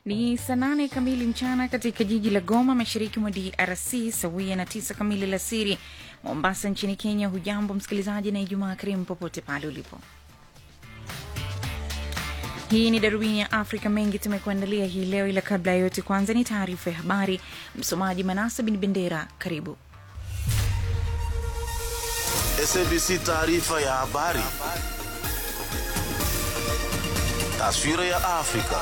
Ni saa nane kamili mchana katika jiji la Goma, mashariki mwa DRC, sawia na tisa kamili la siri Mombasa nchini Kenya. Hujambo msikilizaji, na Ijumaa karimu popote pale ulipo. Hii ni darubini ya Afrika. Mengi tumekuandalia hii leo, ila kabla ya yote, kwanza ni taarifa ya habari. Msomaji Manasa Bin Bendera, karibu. SABC taarifa ya habari. Taswira ya Afrika.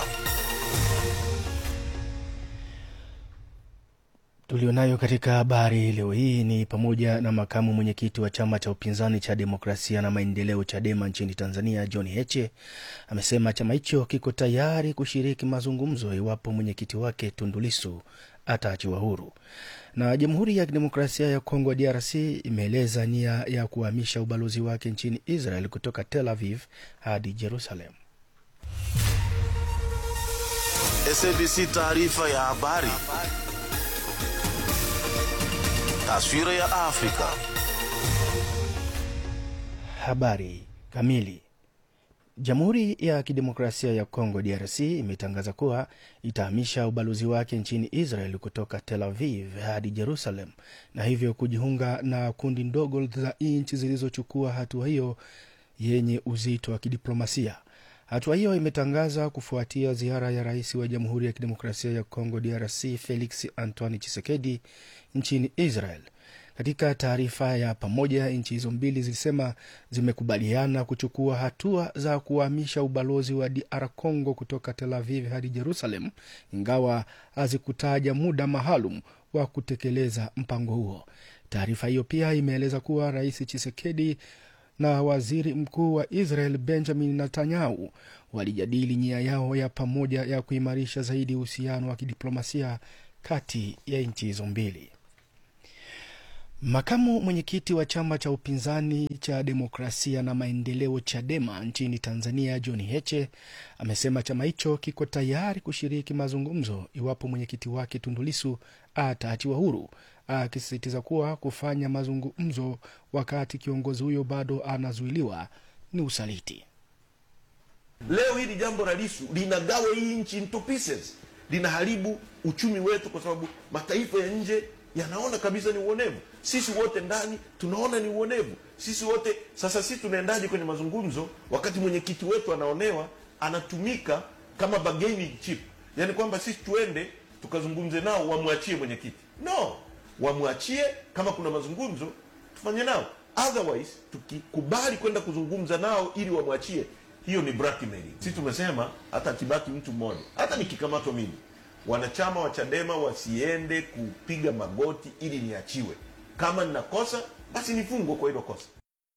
Tulionayo katika habari leo hii ni pamoja na makamu mwenyekiti wa chama cha upinzani cha demokrasia na maendeleo CHADEMA nchini Tanzania, John Heche amesema chama hicho kiko tayari kushiriki mazungumzo iwapo mwenyekiti wake Tundu Lissu ataachiwa huru. Na Jamhuri ya Kidemokrasia ya Kongo, DRC, imeeleza nia ya kuhamisha ubalozi wake nchini Israel kutoka Tel Aviv hadi Jerusalem. SABC taarifa ya habari. Taswira ya Afrika. Habari kamili. Jamhuri ya Kidemokrasia ya Kongo DRC imetangaza kuwa itahamisha ubalozi wake nchini Israel kutoka Tel Aviv hadi Jerusalem na hivyo kujiunga na kundi ndogo za nchi zilizochukua hatua hiyo yenye uzito wa kidiplomasia. Hatua hiyo imetangaza kufuatia ziara ya rais wa Jamhuri ya Kidemokrasia ya Kongo DRC Felix Antoine Tshisekedi nchini Israel. Katika taarifa ya pamoja, nchi hizo mbili zilisema zimekubaliana kuchukua hatua za kuhamisha ubalozi wa DR Congo kutoka Tel Aviv hadi Jerusalem, ingawa hazikutaja muda maalum wa kutekeleza mpango huo. Taarifa hiyo pia imeeleza kuwa rais Tshisekedi na waziri mkuu wa Israel Benjamin Netanyahu walijadili nia yao ya pamoja ya kuimarisha zaidi uhusiano wa kidiplomasia kati ya nchi hizo mbili. Makamu mwenyekiti wa chama cha upinzani cha demokrasia na maendeleo CHADEMA nchini Tanzania, John Heche amesema chama hicho kiko tayari kushiriki mazungumzo iwapo mwenyekiti wake Tundu Lissu ataachiwa huru, akisisitiza kuwa kufanya mazungumzo wakati kiongozi huyo bado anazuiliwa ni usaliti. Leo hili jambo la Lissu linagawa hii nchi into pieces, linaharibu uchumi wetu, kwa sababu mataifa ya nje yanaona kabisa ni uonevu. Sisi wote ndani tunaona ni uonevu. Sisi wote sasa, sisi tunaendaje kwenye mazungumzo wakati mwenyekiti wetu anaonewa, anatumika kama bargaining chip? Yani kwamba sisi tuende tukazungumze nao, wamwachie mwenyekiti? No, wamwachie. Kama kuna mazungumzo tufanye nao, otherwise tukikubali kwenda kuzungumza nao ili wamwachie, hiyo ni blackmailing. Sisi tumesema hata akibaki mtu mmoja, hata nikikamatwa mimi wanachama wa Chadema wasiende kupiga magoti ili niachiwe. Kama ninakosa basi nifungwe kwa hilo kosa.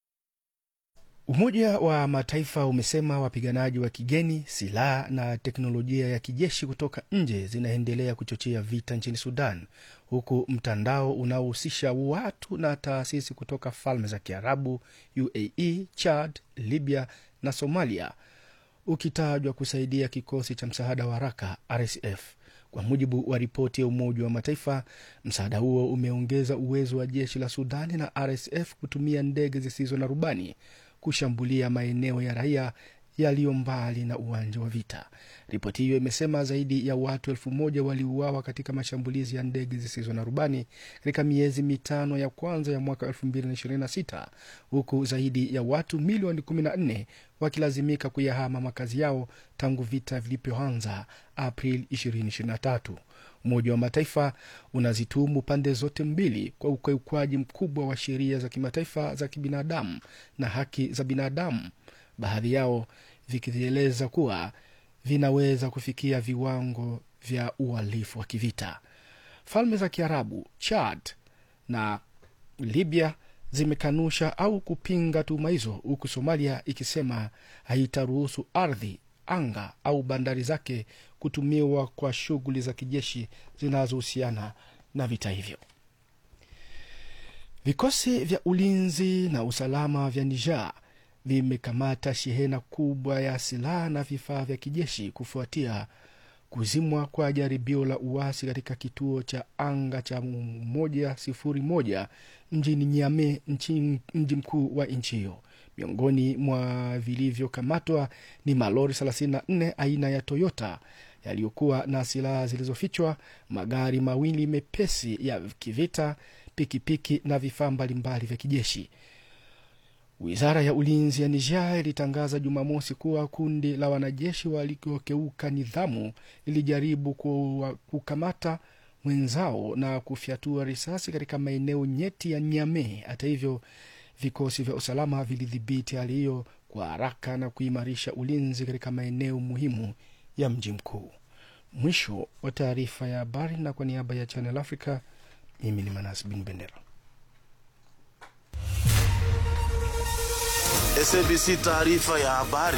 Umoja wa Mataifa umesema wapiganaji wa kigeni, silaha na teknolojia ya kijeshi kutoka nje zinaendelea kuchochea vita nchini Sudan, huku mtandao unaohusisha watu na taasisi kutoka Falme za Kiarabu, UAE, Chad, Libya na Somalia ukitajwa kusaidia kikosi cha msaada wa haraka RSF. Kwa mujibu wa ripoti ya Umoja wa Mataifa, msaada huo umeongeza uwezo wa jeshi la Sudani na RSF kutumia ndege zisizo na rubani kushambulia maeneo ya raia yaliyo mbali na uwanja wa vita. Ripoti hiyo imesema zaidi ya watu elfu moja waliuawa katika mashambulizi ya ndege zisizo na rubani katika miezi mitano ya kwanza ya mwaka 2026 huku zaidi ya watu milioni 14 wakilazimika kuyahama makazi yao tangu vita vilipoanza Aprili 2023. Umoja wa Mataifa unazituhumu pande zote mbili kwa ukiukwaji mkubwa wa sheria za kimataifa za kibinadamu na haki za binadamu, baadhi yao vikieleza kuwa vinaweza kufikia viwango vya uhalifu wa kivita. Falme za Kiarabu, Chad na Libya zimekanusha au kupinga tuhuma hizo, huku Somalia ikisema haitaruhusu ardhi, anga au bandari zake kutumiwa kwa shughuli za kijeshi zinazohusiana na vita hivyo. Vikosi vya ulinzi na usalama vya Niger vimekamata shehena kubwa ya silaha na vifaa vya kijeshi kufuatia kuzimwa kwa jaribio la uasi katika kituo cha anga cha moja sifuri moja mjini Niamey, mji mkuu wa nchi hiyo. Miongoni mwa vilivyokamatwa ni malori 34 aina ya Toyota yaliyokuwa na silaha zilizofichwa, magari mawili mepesi ya kivita, pikipiki na vifaa mbalimbali vya kijeshi. Wizara ya ulinzi ya Niger ilitangaza Jumamosi kuwa kundi la wanajeshi waliokeuka nidhamu lilijaribu kuwa- kukamata mwenzao na kufyatua risasi katika maeneo nyeti ya Niamey. Hata hivyo, vikosi vya usalama vilidhibiti hali hiyo kwa haraka na kuimarisha ulinzi katika maeneo muhimu ya mji mkuu. Mwisho wa taarifa ya habari, na kwa niaba ya Channel Africa, mimi ni Manas Bin Bendera. SABC taarifa ya habari.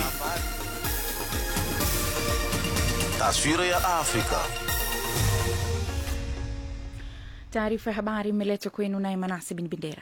Taswira ya Afrika. Taarifa ya habari imeletwa kwenu naye Manasi Bin Bendera.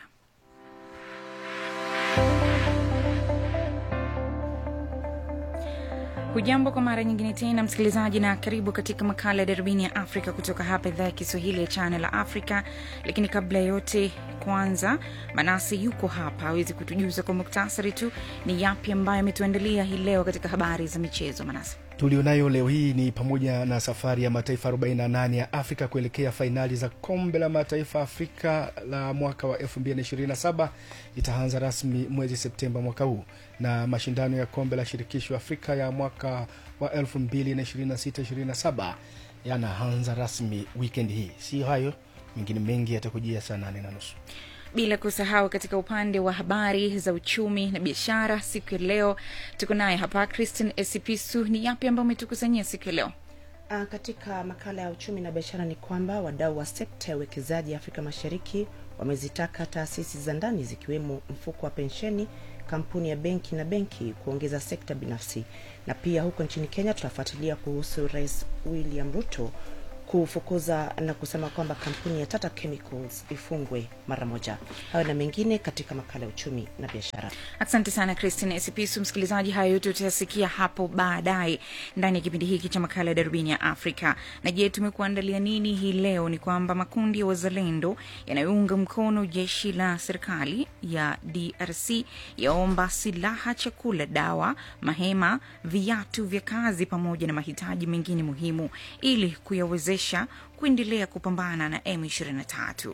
Hujambo kwa mara nyingine tena msikilizaji, na karibu katika makala ya darubini ya Afrika kutoka hapa idhaa ya Kiswahili ya Channel Africa. Lakini kabla ya yote, kwanza Manasi yuko hapa awezi kutujuza kwa muktasari tu ni yapi ambayo ametuandalia hii leo katika habari za michezo. Manasi. tulionayo leo hii ni pamoja na safari ya mataifa 48 ya Afrika kuelekea fainali za kombe la mataifa Afrika la mwaka wa 2027 itaanza rasmi mwezi Septemba mwaka huu, na mashindano ya kombe la shirikisho Afrika ya mwaka wa 2026-27 yanaanza rasmi wikendi hii. Si hayo mengine mengi yatakujia saa nane na nusu. bila kusahau katika upande wa habari za uchumi na biashara siku ya leo tuko naye hapa Christine Esipisu. Ni yapi ambayo umetukusanyia siku ya leo? Ah, Katika makala ya uchumi na biashara ni kwamba wadau wa sekta ya uwekezaji Afrika Mashariki wamezitaka taasisi za ndani zikiwemo mfuko wa pensheni, kampuni ya benki na benki kuongeza sekta binafsi. Na pia huko nchini Kenya tutafuatilia kuhusu Rais William Ruto kufukuza na kusema kwamba kampuni ya Tata Chemicals ifungwe mara moja. Hayo na mengine katika makala ya uchumi na biashara. Asante sana Christine Esipisu. Msikilizaji, hayo yote utayasikia hapo baadaye ndani ya kipindi hiki cha makala ya darubini ya Afrika. Na je, tumekuandalia nini hii leo? Ni kwamba makundi ya wazalendo yanayounga mkono jeshi la serikali ya DRC yaomba silaha, chakula, dawa, mahema, viatu vya kazi pamoja na mahitaji mengine muhimu ili kuyawezesha kuendelea kupambana na M23.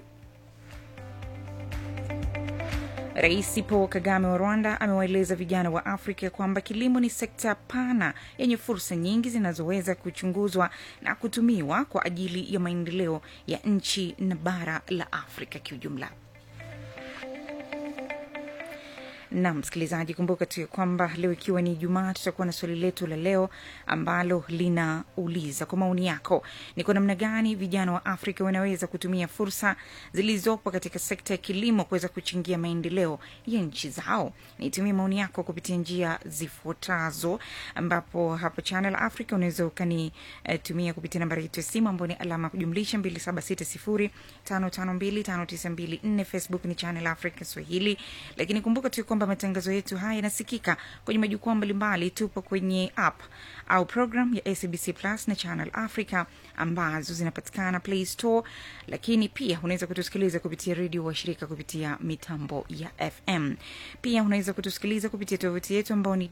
Rais Paul Kagame wa Rwanda amewaeleza vijana wa Afrika kwamba kilimo ni sekta pana yenye fursa nyingi zinazoweza kuchunguzwa na kutumiwa kwa ajili ya maendeleo ya nchi na bara la Afrika kiujumla. na msikilizaji, kumbuka tu ya kwamba leo ikiwa ni Ijumaa, tutakuwa na swali letu la leo ambalo linauliza kwa maoni yako, ni kwa namna gani vijana wa Afrika wanaweza kutumia fursa zilizopo katika sekta ya kilimo kuweza kuchangia maendeleo ya nchi zao. Nitumie maoni yako kupitia njia zifuatazo, ambapo hapo Channel Africa unaweza ukanitumia kupitia nambari yetu ya simu ambayo ni alama ya kujumlisha 276055259254. Facebook ni Channel Africa Swahili, lakini kumbuka tu kwamba matangazo yetu haya yanasikika kwenye majukwaa mbalimbali. Tupo kwenye app au program ya SABC Plus na Channel Africa ambazo zinapatikana Play Store, lakini pia unaweza kutusikiliza kupitia redio washirika kupitia mitambo ya FM. Pia unaweza kutusikiliza kupitia tovuti yetu ambao ni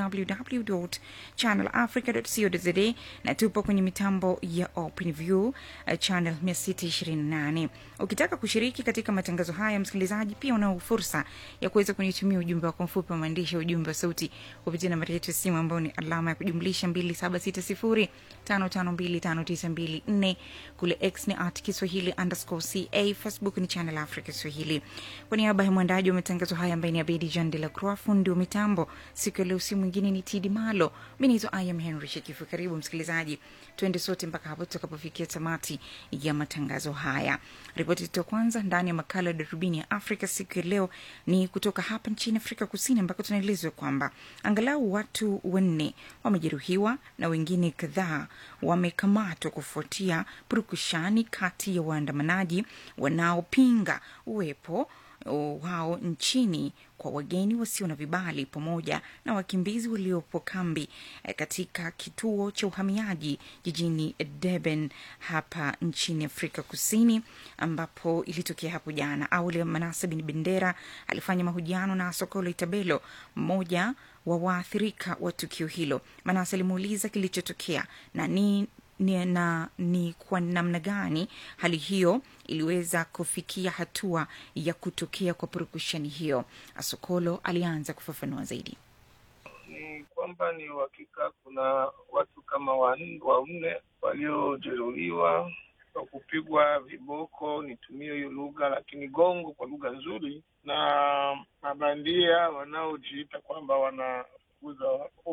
www.channelafrica.co.za na tupo kwenye mitambo ya OpenView uh, channel 628. Ukitaka kushiriki katika matangazo haya, msikilizaji, pia unao fursa ya kuweza kunitumia ujumbe wako mfupi wa maandishi, ujumbe wa sauti kupitia nambari yetu ya simu ambao ni alama ya kujumlisha 276055259254. Kule X ni at Kiswahili underscore ca, Facebook ni Channel Africa Swahili. Kwa niaba ya mwandaji wa matangazo haya ambaye ni Abedi Jean de la Croix, fundi wa mitambo siku ya leo, si mwingine ni Tidi Malo. Mi naitwa I am Henry Shekifu. Karibu msikilizaji, tuende sote mpaka hapo tutakapofikia tamati ya matangazo haya. Ripoti yetu ya kwanza ndani ya makala ya darubini ya Afrika siku ya leo ni kutoka hapa nchini Afrika Kusini, ambako tunaelezwa kwamba angalau watu wanne wamejeruhiwa na wengine kadhaa wamekamatwa kufuatia purukushani kati ya waandamanaji wanaopinga uwepo wao nchini kwa wageni wasio na vibali pamoja na wakimbizi waliopo kambi eh, katika kituo cha uhamiaji jijini Durban hapa nchini Afrika Kusini, ambapo ilitokea hapo jana. Awali Manase Bin Bendera alifanya mahojiano na Sokolo Itabelo, mmoja wa waathirika wa tukio hilo. Manase alimuuliza kilichotokea na ni ni, na ni kwa namna gani hali hiyo iliweza kufikia hatua ya kutokea kwa purukushani hiyo. Asokolo alianza kufafanua zaidi. ni kwamba ni uhakika kuna watu kama wanne wanne waliojeruhiwa kwa kupigwa viboko, nitumie hiyo lugha, lakini gongo kwa lugha nzuri, na mabandia wanaojiita kwamba wanafukuza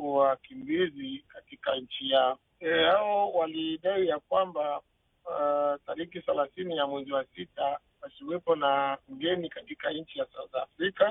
wakimbizi katika nchi yao. E, hao walidai ya kwamba uh, tariki thelathini ya mwezi wa sita wasiwepo na mgeni katika nchi ya South Africa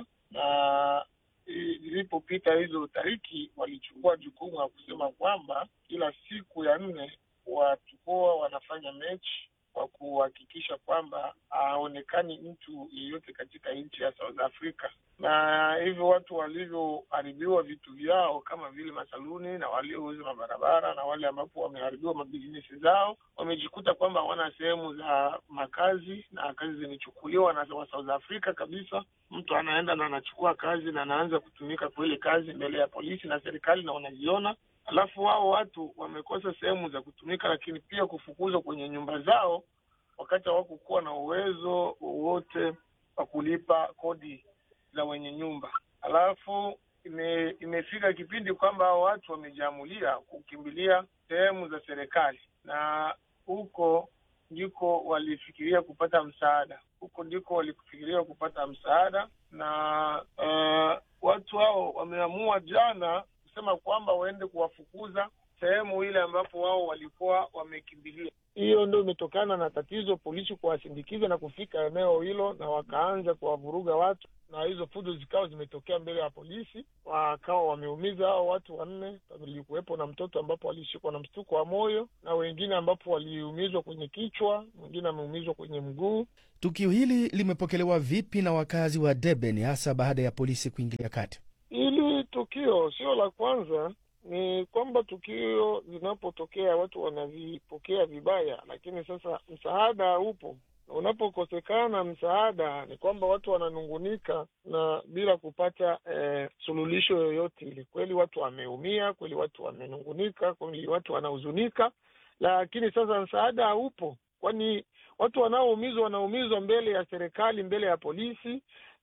na ilipopita hizo tariki walichukua jukumu la kusema kwamba kila siku ya nne watakuwa wanafanya mechi kwa kuhakikisha kwamba haonekani mtu yeyote katika nchi ya South Africa, na hivyo watu walivyoharibiwa vitu vyao kama vile masaluni na waliouza mabarabara na wale ambapo wameharibiwa mabizinesi zao, wamejikuta kwamba hawana sehemu za makazi na kazi zimechukuliwa na wa South Africa kabisa. Mtu anaenda na anachukua kazi na anaanza kutumika kwa ile kazi mbele ya polisi na serikali na wanaziona alafu wao watu wamekosa sehemu za kutumika, lakini pia kufukuzwa kwenye nyumba zao wakati hawakukuwa na uwezo wowote wa kulipa kodi za wenye nyumba. Alafu ime, imefika kipindi kwamba hao watu wamejiamulia kukimbilia sehemu za serikali, na huko ndiko walifikiria kupata msaada, huko ndiko walifikiria kupata msaada, na uh, watu hao wameamua jana kusema kwamba waende kuwafukuza sehemu ile ambapo wao walikuwa wamekimbilia. Hiyo ndio imetokana na tatizo polisi kuwasindikiza na kufika eneo hilo, na wakaanza kuwavuruga watu, na hizo fujo zikawa zimetokea mbele ya polisi, wakawa wameumiza hao watu wanne. Ilikuwepo na mtoto ambapo alishikwa na mshtuko wa moyo, na wengine ambapo waliumizwa kwenye kichwa, mwingine ameumizwa kwenye mguu. Tukio hili limepokelewa vipi na wakazi wa Durban, hasa baada ya polisi kuingilia kati? Hili tukio sio la kwanza. Ni kwamba tukio linapotokea watu wanavipokea vibaya, lakini sasa msaada upo, na unapokosekana msaada ni kwamba watu wananungunika na bila kupata eh, suluhisho yoyote ile. Kweli watu wameumia, kweli watu wamenungunika, kweli watu wanahuzunika, lakini sasa msaada haupo, kwani watu wanaoumizwa wanaumizwa mbele ya serikali, mbele ya polisi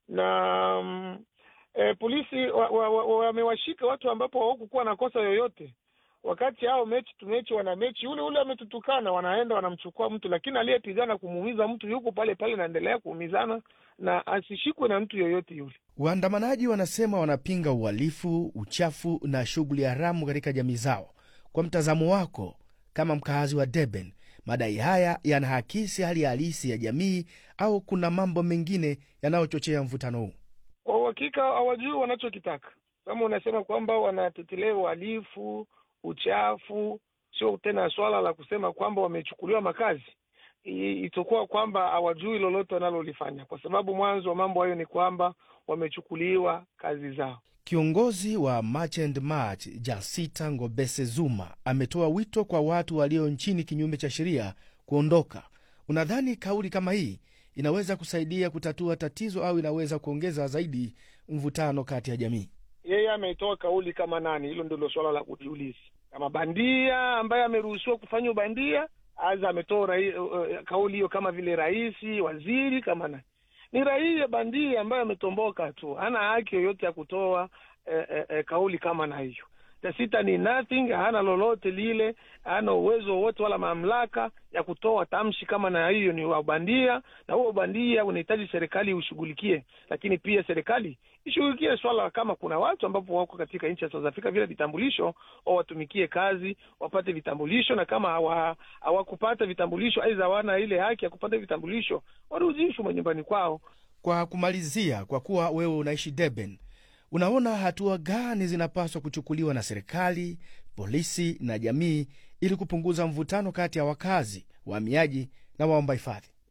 na mm, E, polisi wamewashika wa, wa, wa, watu ambapo hawakukuwa na kosa yoyote. Wakati hao mechi tu mechi wana mechi ule ule ametutukana, wanaenda wanamchukua mtu, lakini aliyepigana kumuumiza mtu yuko pale pale, naendelea kuumizana na asishikwe na mtu yoyote yule. Waandamanaji wanasema wanapinga uhalifu, uchafu na shughuli haramu katika jamii zao. Kwa mtazamo wako kama mkaazi wa Durban, madai haya yanahakisi hali halisi ya jamii au kuna mambo mengine yanayochochea mvutano huu? Kwa uhakika hawajui wanachokitaka. Kama unasema kwamba wanatetelea uhalifu, uchafu, sio tena swala la kusema kwamba wamechukuliwa makazi, itakuwa kwamba hawajui lolote wanalolifanya, kwa sababu mwanzo wa mambo hayo ni kwamba wamechukuliwa kazi zao. Kiongozi wa March and March Jasita Ngobese Zuma ametoa wito kwa watu walio nchini kinyume cha sheria kuondoka. Unadhani kauli kama hii inaweza kusaidia kutatua tatizo au inaweza kuongeza zaidi mvutano kati ya jamii? Yeye ametoa kauli kama nani? Hilo ndilo suala la kujiuliza. Kama bandia ambaye ameruhusiwa kufanya ubandia, aza ametoa uh, kauli hiyo kama vile rais, waziri, kama nani? Ni raia bandia ambaye ametomboka tu, hana haki yoyote ya kutoa eh, eh, eh, kauli kama na hiyo. Tasita ni nothing, hana lolote lile, hana uwezo wowote wala mamlaka ya kutoa tamshi kama na hiyo. Ni ubandia, na huo ubandia unahitaji serikali ushughulikie, lakini pia serikali ishughulikie swala kama kuna watu ambapo wako katika nchi ya South Africa vile vitambulisho, au watumikie kazi wapate vitambulisho, na kama hawakupata vitambulisho, aidha hawana ile haki ya kupata vitambulisho, warudishwe manyumbani kwao. Kwa kumalizia, kwa kuwa wewe unaishi Durban, unaona hatua gani zinapaswa kuchukuliwa na serikali, polisi na jamii ili kupunguza mvutano kati ya wakazi, wahamiaji na waomba hifadhi?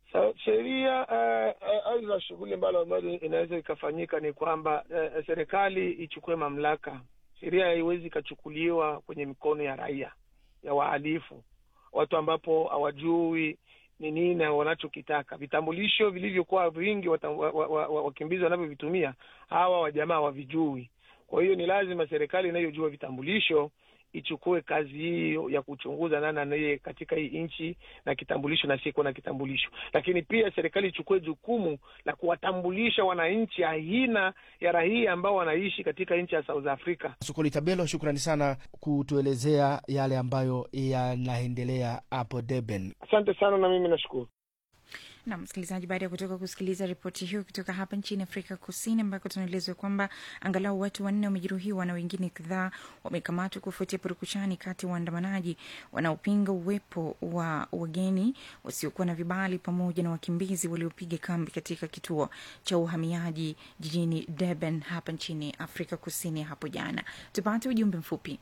sheria eh, eh, aidha shughuli ambalo ambayo inaweza ikafanyika ni kwamba eh, serikali ichukue mamlaka. Sheria haiwezi ikachukuliwa kwenye mikono ya raia, ya wahalifu, watu ambapo hawajui ni nini wanachokitaka. Vitambulisho vilivyokuwa vingi wata- wa- wa- wa- wa- wakimbizi wanavyovitumia hawa wajamaa hawavijui. Kwa hiyo ni lazima serikali inayojua vitambulisho ichukue kazi hiyo ya kuchunguza nani anaye katika hii nchi na kitambulisho na siyekuwa na kitambulisho, lakini pia serikali ichukue jukumu la kuwatambulisha wananchi aina ya raia ambao wanaishi katika nchi ya South Africa. Sokoli Tabelo, shukrani sana kutuelezea yale ambayo yanaendelea hapo Durban. Asante sana, na mimi nashukuru. na msikilizaji, baada ya kutoka kusikiliza ripoti hiyo kutoka hapa nchini Afrika Kusini, ambako tunaelezwa kwamba angalau watu wanne wamejeruhiwa na wengine kadhaa wamekamatwa kufuatia purukushani kati ya waandamanaji wanaopinga uwepo wa wageni wasiokuwa na vibali pamoja na wakimbizi waliopiga kambi katika kituo cha uhamiaji jijini Durban hapa nchini Afrika Kusini hapo jana. Tupate ujumbe mfupi.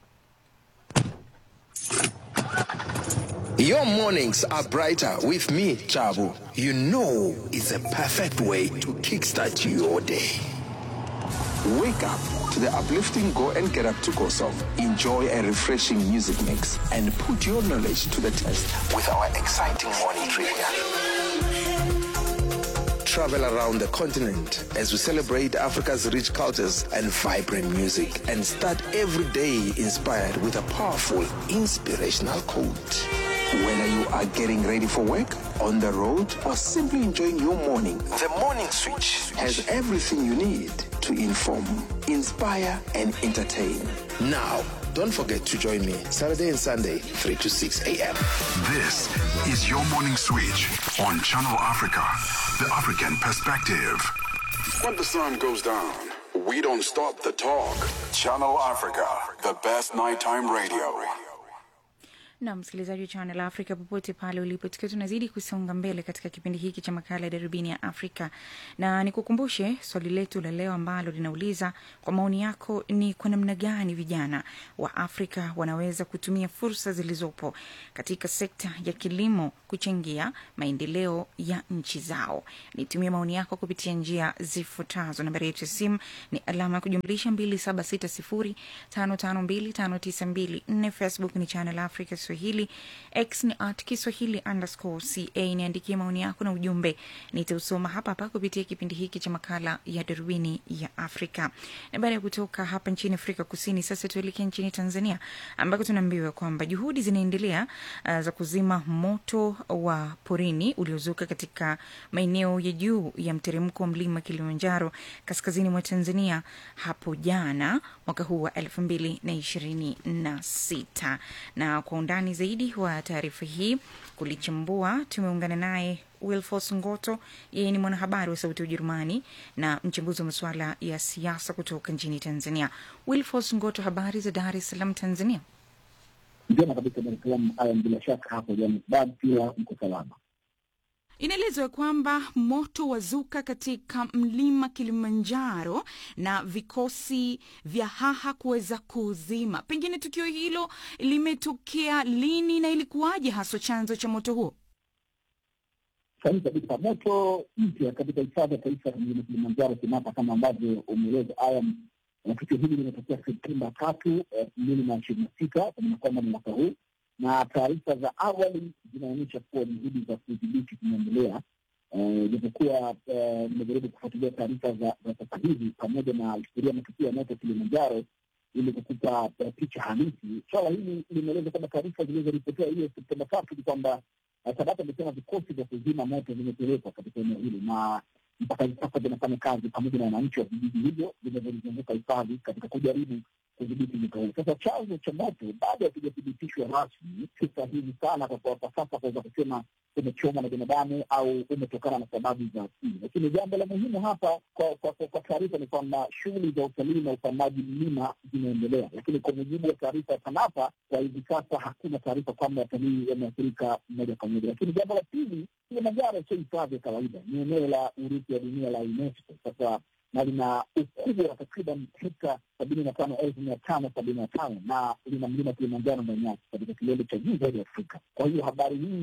Your mornings are brighter with me, Chabu. You know it's a perfect way to kickstart your day. Wake up to the uplifting Go and Get Up to Go song. Enjoy a refreshing music mix and put your knowledge to the test with our exciting morning trivia. Travel around the continent as we celebrate Africa's rich cultures and vibrant music and start every day inspired with a powerful, inspirational quote. Whether you are getting ready for work, on the road, or simply enjoying your morning, the Morning Switch has everything you need to inform, inspire, and entertain. Now, don't forget to join me Saturday and Sunday, 3 to 6 a.m. This is your morning switch on Channel Africa, the African perspective. When the sun goes down, we don't stop the talk. Channel Africa, the best nighttime radio. na msikilizaji wa Channel Africa popote pale ulipo, tukiwa tunazidi kusonga mbele katika kipindi hiki cha makala ya darubini ya Afrika, na nikukumbushe swali letu la leo ambalo linauliza kwa maoni yako, ni kwa namna gani vijana wa Afrika wanaweza kutumia fursa zilizopo katika sekta ya kilimo kuchangia maendeleo ya nchi zao. Nitumie maoni yako kupitia njia zifuatazo. Nambari yetu ya simu ni alama ya kujumlisha 2760552592. Facebook ni Channel Africa Swahili, X ni at Kiswahili underscore ca. Niandikie maoni yako na ujumbe, nitausoma hapa hapa kupitia kipindi hiki cha makala ya darubini ya Afrika. Na baada ya kutoka hapa nchini Afrika Kusini, sasa tuelekea nchini Tanzania ambako tunaambiwa kwamba juhudi zinaendelea uh, za kuzima moto wa porini uliozuka katika maeneo ya juu ya mteremko wa mlima Kilimanjaro kaskazini mwa Tanzania hapo jana mwaka huu wa elfu mbili na ishirini na sita na kwa undani zaidi wa taarifa hii kulichambua, tumeungana naye Wilfos Ngoto. Yeye ni mwanahabari wa Sauti ya Ujerumani na mchambuzi wa masuala ya siasa kutoka nchini Tanzania. Wilfos Ngoto, habari za Dar es Salaam, Tanzania? njema kabisa Dar es Salaam. Haya, bila shaka hapo Johannesburg pia mko salama. Inaelezwa kwamba moto wazuka katika mlima Kilimanjaro na vikosi vya haha kuweza kuuzima. Pengine tukio hilo limetokea lini na ilikuwaje haswa chanzo cha moto huo? Sahihi kabisa, moto mpya katika hifadhi ya taifa ya mlima Kilimanjaro Kenyatta, kama ambavyo umeeleza Ayam. Na tukio hili limetokea Septemba tatu elfu mbili na ishirini na sita kwa maana kwamba ni mwaka huu, na taarifa za awali zinaonyesha kuwa juhudi za kudhibiti zinaendelea, japokuwa nimejaribu kufuatilia taarifa za za sasa hivi pamoja na historia ya matukio ya moto Kilimanjaro ili kukupa eh, picha halisi. Swala hili limeeleza kwamba taarifa zilizoripotiwa hiyo Septemba tatu ni kwamba eh, SADC amesema vikosi vya kuzima moto vimepelekwa katika eneo hilo na mpaka hivi sasa vinafanya kazi pamoja na wananchi wa vijiji hivyo vinavyozunguka hifadhi katika kujaribu kudhibiti moto huu. Sasa chanzo cha moto bado hakijathibitishwa rasmi, si sahihi sana kwa kwa kwa sasa kuweza kusema umechomwa na binadamu au umetokana na sababu za asili, lakini jambo la muhimu hapa kwa kwa, kwa, kwa taarifa ni kwamba shughuli za utalii na upandaji mlima zinaendelea, lakini kwa mujibu wa taarifa ya TANAPA kwa hivi sasa hakuna taarifa kwamba watalii wameathirika moja kwa moja. Lakini jambo la pili, Kilimanjaro sio hifadhi ya kawaida, ni eneo la urithi wa dunia la UNESCO. Sasa na lina ukubwa wa takriban hekta sabini na tano elfu mia tano sabini na tano na lina mlima Kilimanjaro ndani yake katika kilele cha juu zaidi Afrika. Kwa hiyo habari hii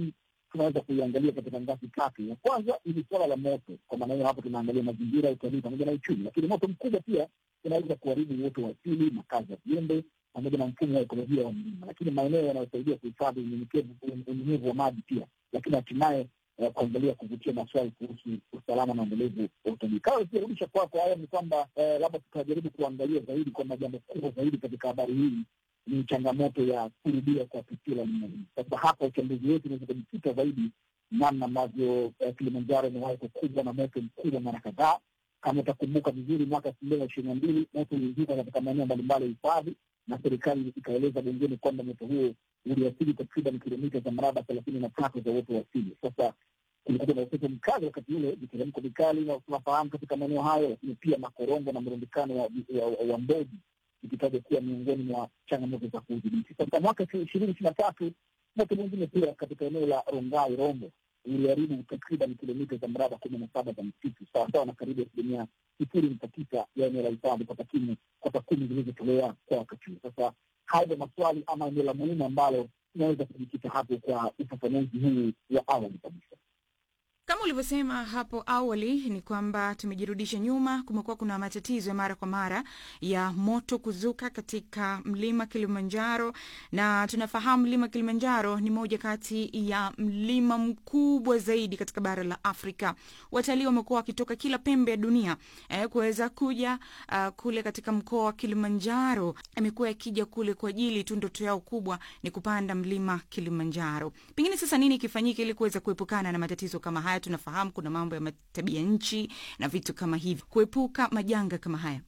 tunaweza kuiangalia katika ngazi tatu. Ya kwanza ni suala la moto, kwa maana hiyo hapo tunaangalia mazingira, utalii pamoja na uchumi, lakini moto mkubwa pia unaweza kuharibu uoto wa asili, makazi ya viumbe pamoja na mfumo wa ekolojia wa mlima, lakini maeneo yanayosaidia kuhifadhi unyenyekevu- unyenyevu wa maji pia, lakini hatimaye eh, kuangalia kuvutia maswali kuhusu usalama na endelevu wa utalii. Kama ikirudisha kwako, haya ni kwamba eh, labda tutajaribu kuangalia zaidi kwamba jambo kubwa zaidi katika habari hii ni changamoto ya kurudia kwa tukio la nina hii. Sasa hapa uchambuzi wetu unaweza kujikita zaidi namna ambavyo eh, Kilimanjaro imewahi kukumbwa na moto mkubwa mara kadhaa. Kama utakumbuka vizuri, mwaka elfu mbili na ishirini na mbili moto ulizuka katika maeneo mbalimbali ya hifadhi, na serikali ikaeleza bungeni kwamba moto huo uliathiri takriban kilomita za mraba thelathini na tatu za uoto wa asili. Sasa kulikuwa na upepo mkali wakati ule, viteremko vikali na tunafahamu katika maeneo hayo, lakini pia makorongo na mrundikano wa, wa, wa mbegu ikitajwa kuwa miongoni mwa changamoto za kuudhibiti. Sasa mwaka ishirini ishirini na tatu moto mwingine pia katika eneo la Rongai Rombo uliharibu takriban kilomita za mraba kumi na saba za msitu sawasawa na karibu asilimia sifuri nukta tisa ya eneo la hifadhi kwa takwimu kwa takwimu zilizotolewa kwa wakati huu. Sasa haya ndio maswali ama eneo la muhimu ambalo tunaweza kujikita hapo kwa ufafanuzi huu wa awali kabisa. Kama ulivyosema hapo awali ni kwamba tumejirudisha nyuma. Kumekuwa kuna matatizo ya mara kwa mara ya moto kuzuka katika mlima Kilimanjaro, na tunafahamu mlima Kilimanjaro ni moja kati ya mlima mkubwa zaidi katika bara la Afrika. Watalii wamekuwa wakitoka kila pembe ya dunia eh, kuweza kuja uh, kule katika mkoa wa Kilimanjaro. Amekuwa yakija kule kwa ajili tu, ndoto yao kubwa ni kupanda mlima Kilimanjaro. Pengine sasa nini kifanyike ili kuweza kuepukana na matatizo kama haya? Tunafahamu kuna mambo ya tabia nchi na vitu kama hivi, kuepuka majanga kama haya.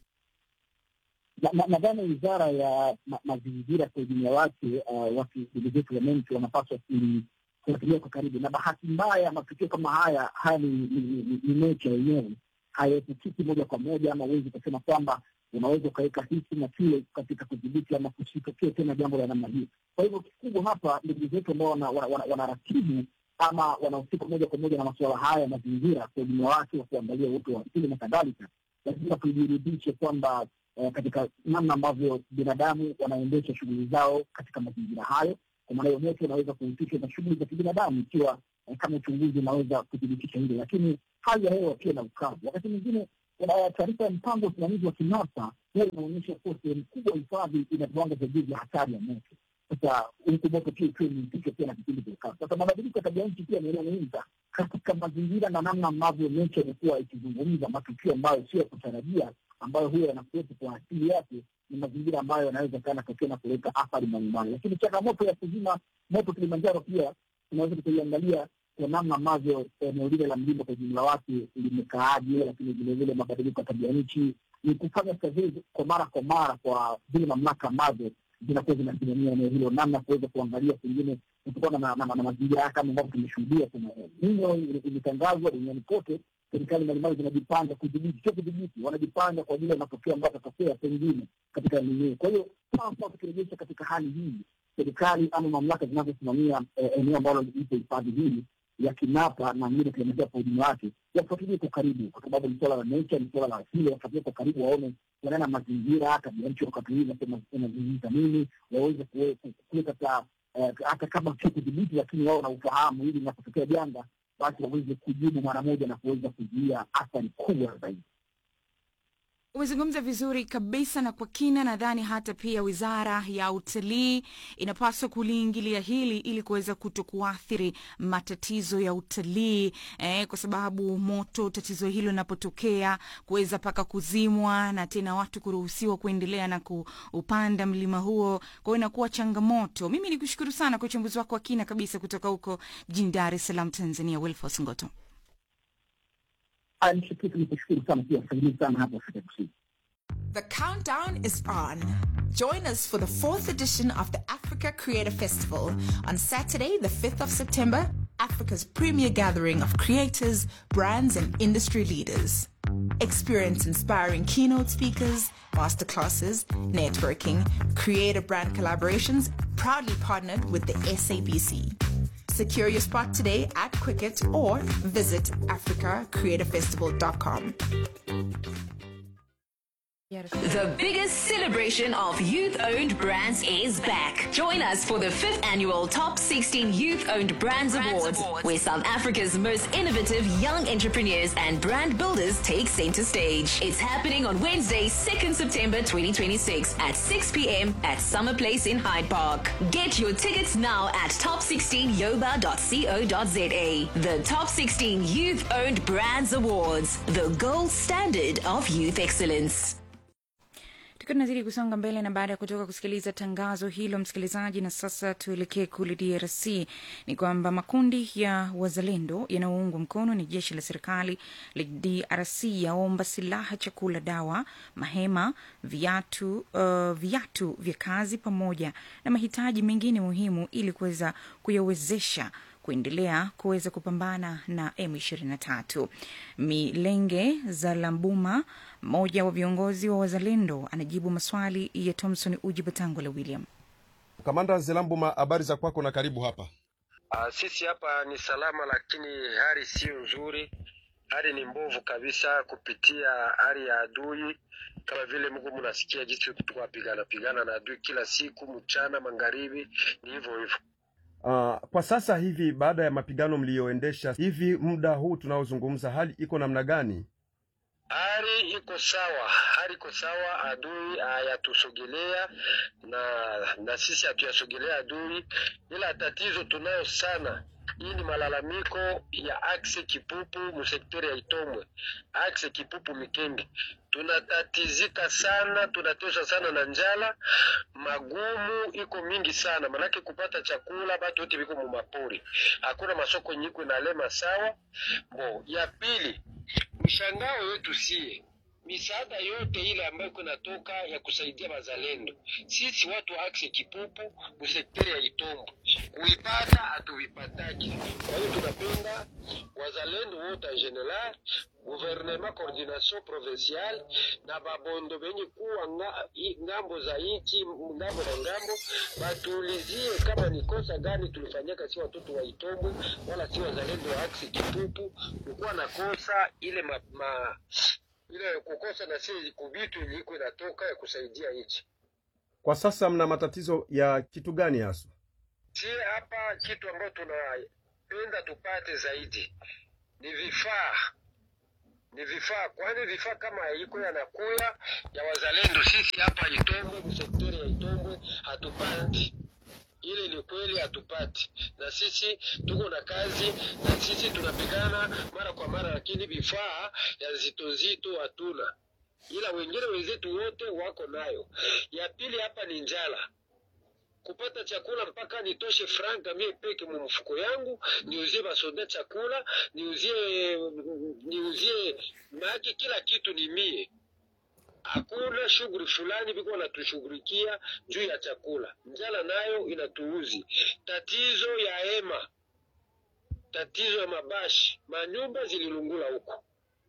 Na- na- nadhani wizara ya ma- mazingira kwa ujumla wake, uh, watu ndugu zetu wananchi wanapaswa kuli- kufuatilia kwa karibu, na bahati mbaya matukio kama haya haya ni, ni, ni, ni nature yenyewe, hayaepukiki moja kwa moja, ama huwezi ukasema kwamba unaweza ukaweka hiki na kile katika kudhibiti ama kusitokee tena jambo la namna hiyo. Kwa hivyo kikubwa hapa, ndugu zetu ambao wanaratibu wana, wana, wanaratibu ama wanahusika moja kwa moja na masuala haya ya mazingira kwa ujumla wake, wa kuangalia uoto wa asili na kadhalika, lazima tujiridhishe kwamba eh, katika namna ambavyo binadamu wanaendesha shughuli zao katika mazingira hayo. Kwa maana hiyo moto unaweza kuhusishwa na shughuli za kibinadamu ikiwa eh, kama uchunguzi unaweza kuthibitisha hilo, lakini hali ya hewa pia na ukavu. Wakati mwingine eh, taarifa ya mpango wa usimamizi wa KINASA huwa inaonyesha kuwa sehemu kubwa ya hifadhi ina viwango vya juu vya hatari ya moto. Sasa huku moto pia ikiwa imehusishwa pia na kipindi cha ukavu. Sasa mabadiliko ya tabia nchi pia ni eneo muhimu sana katika mazingira na namna ambavyo nature imekuwa ikizungumza matukio ambayo sio ya kutarajia ambayo huwa yanakuwepo kwa asili yake ni mazingira ambayo yanaweza kana tokea na kuleta athari mbalimbali, lakini changamoto ya kuzima moto Kilimanjaro pia tunaweza tukaiangalia kwa namna ambavyo eneo lile la mlima kwa ujumla wake limekaaje, lakini vilevile mabadiliko ya tabia nchi ni kufanya survey kwa mara kwa mara kwa zile mamlaka ambazo zinakuwa zinasimamia eneo hilo, namna ya kuweza kuangalia pengine kutokana na, na, na, na mazingira haya kama ambavyo tumeshuhudia. Kuna ninyo imetangazwa duniani kote, serikali mbalimbali zinajipanga kudhibiti, sio kudhibiti, wanajipanga kwa ajili ya matokeo ambayo yatatokea pengine katika eneo. Kwa hiyo sasa tukirejesha katika hali hii, serikali ama mamlaka zinazosimamia eh, eneo ambalo lipo hifadhi hii ya Kinapa na ngine Kilimanjaro kwa ujumla wake yafuatilie kwa karibu, kwa sababu ni suala la nature, ni suala la asili. Wafuatilie kwa karibu, waone wanana mazingira, tabia nchi wakati huu inazungumza nini, waweze kuweka ta hata kama sio kudhibiti, lakini wao na ufahamu, ili inapotokea janga basi waweze kujibu mara moja na kuweza kuzuia athari kubwa zaidi. Umezungumza vizuri kabisa na kwa kina. Nadhani hata pia wizara ya utalii inapaswa kuliingilia hili ili kuweza kuto kuathiri matatizo ya utalii eh, kwa sababu moto, tatizo hilo linapotokea kuweza paka kuzimwa na tena watu kuruhusiwa kuendelea na kuupanda mlima huo, kwa hiyo inakuwa changamoto. Mimi nikushukuru sana kwa uchambuzi wako wa kina kabisa kutoka huko jijini Dar es Salaam, Tanzania. Wilfos Ngoto. The countdown is on. Join us for the fourth edition of the Africa Creator Festival on Saturday, the 5th of September, Africa's premier gathering of creators, brands, and industry leaders. Experience inspiring keynote speakers, masterclasses, networking, creator brand collaborations, proudly partnered with the SABC. Secure your spot today at Quicket or visit africacreatorfestival.com. The biggest celebration of youth owned brands is back. Join us for the fifth annual Top 16 Youth Owned Brands, Awards, where South Africa's most innovative young entrepreneurs and brand builders take center stage. It's happening on Wednesday, 2nd September 2026 at 6 p.m. at Summer Place in Hyde Park. Get your tickets now at top16yoba.co.za. The Top 16 Youth Owned Brands Awards, the gold standard of youth excellence. tukiwa tunazidi kusonga mbele na baada ya kutoka kusikiliza tangazo hilo msikilizaji na sasa tuelekee kule drc ni kwamba makundi ya wazalendo yanayoungwa mkono ni jeshi la serikali la drc yaomba silaha chakula dawa mahema viatu uh, viatu vya kazi pamoja na mahitaji mengine muhimu ili kuweza kuyawezesha kuendelea kuweza kupambana na M23. Milenge za Lambuma, mmoja wa viongozi wa wazalendo, anajibu maswali ya Thomson Uji Batangola William. Kamanda Zelambuma, habari za kwako na karibu hapa. Uh, sisi hapa ni salama, lakini hali siyo nzuri. Hali ni mbovu kabisa kupitia hali ya adui, kama vile Mungu mnasikia jinsi tuko pigana pigana na adui kila siku, mchana magharibi, ni hivyo hivyo. Uh, kwa sasa hivi baada ya mapigano mliyoendesha hivi muda huu tunaozungumza, hali iko namna gani? Hali iko sawa, hali iko sawa. Adui hayatusogelea na na sisi hatuyasogelea adui, ila tatizo tunayo sana hii ni malalamiko ya axe Kipupu musekteri ya Itomwe, axe Kipupu Mikenge. Tunatatizika sana, tunateswa sana na njala, magumu iko mingi sana, manake kupata chakula batu wote biko mumapori, hakuna masoko nyiko inalema sawa. Bo ya pili, mshangao wetu sie misaada yote ile ambayo iko natoka ya kusaidia wazalendo, sisi watu wa axe Kipupu musekteri ya Itombo kuipata hatuvipataki. Kwa hiyo tunapenda wazalendo wote en general gouvernement coordination provincial na babondo benye kuwa nga, i, ngambo za nchi ngambo na ngambo batuulizie kama ni kosa gani tulifanyaka si watoto wa Itombwe wala si wazalendo wa axe Kipupu kukuwa na kosa ile ma, ma, ile kukosa na si kubitu iliko inatoka ya kusaidia nchi. Kwa sasa mna matatizo ya kitu gani haswa? Si hapa kitu ambayo tunapenda tupate zaidi ni vifaa, ni vifaa, kwani vifaa kama iko yanakuya ya wazalendo, sisi hapa Itombwe, msektori ya Itombwe hatupati ile ni kweli hatupati, na sisi tuko na kazi na sisi tunapigana mara kwa mara, lakini vifaa ya zito zito hatuna, ila wengine wenzetu wote wako nayo. Ya pili hapa ni njala kupata chakula mpaka nitoshe franka mie peke mu mfuko yangu niuzie basoda chakula niuzie niuzie maki kila kitu ni mie hakuna shughuli fulani biko natushughulikia juu ya chakula. Njala nayo inatuuzi. Tatizo ya hema, tatizo ya mabashi, manyumba zililungula huko,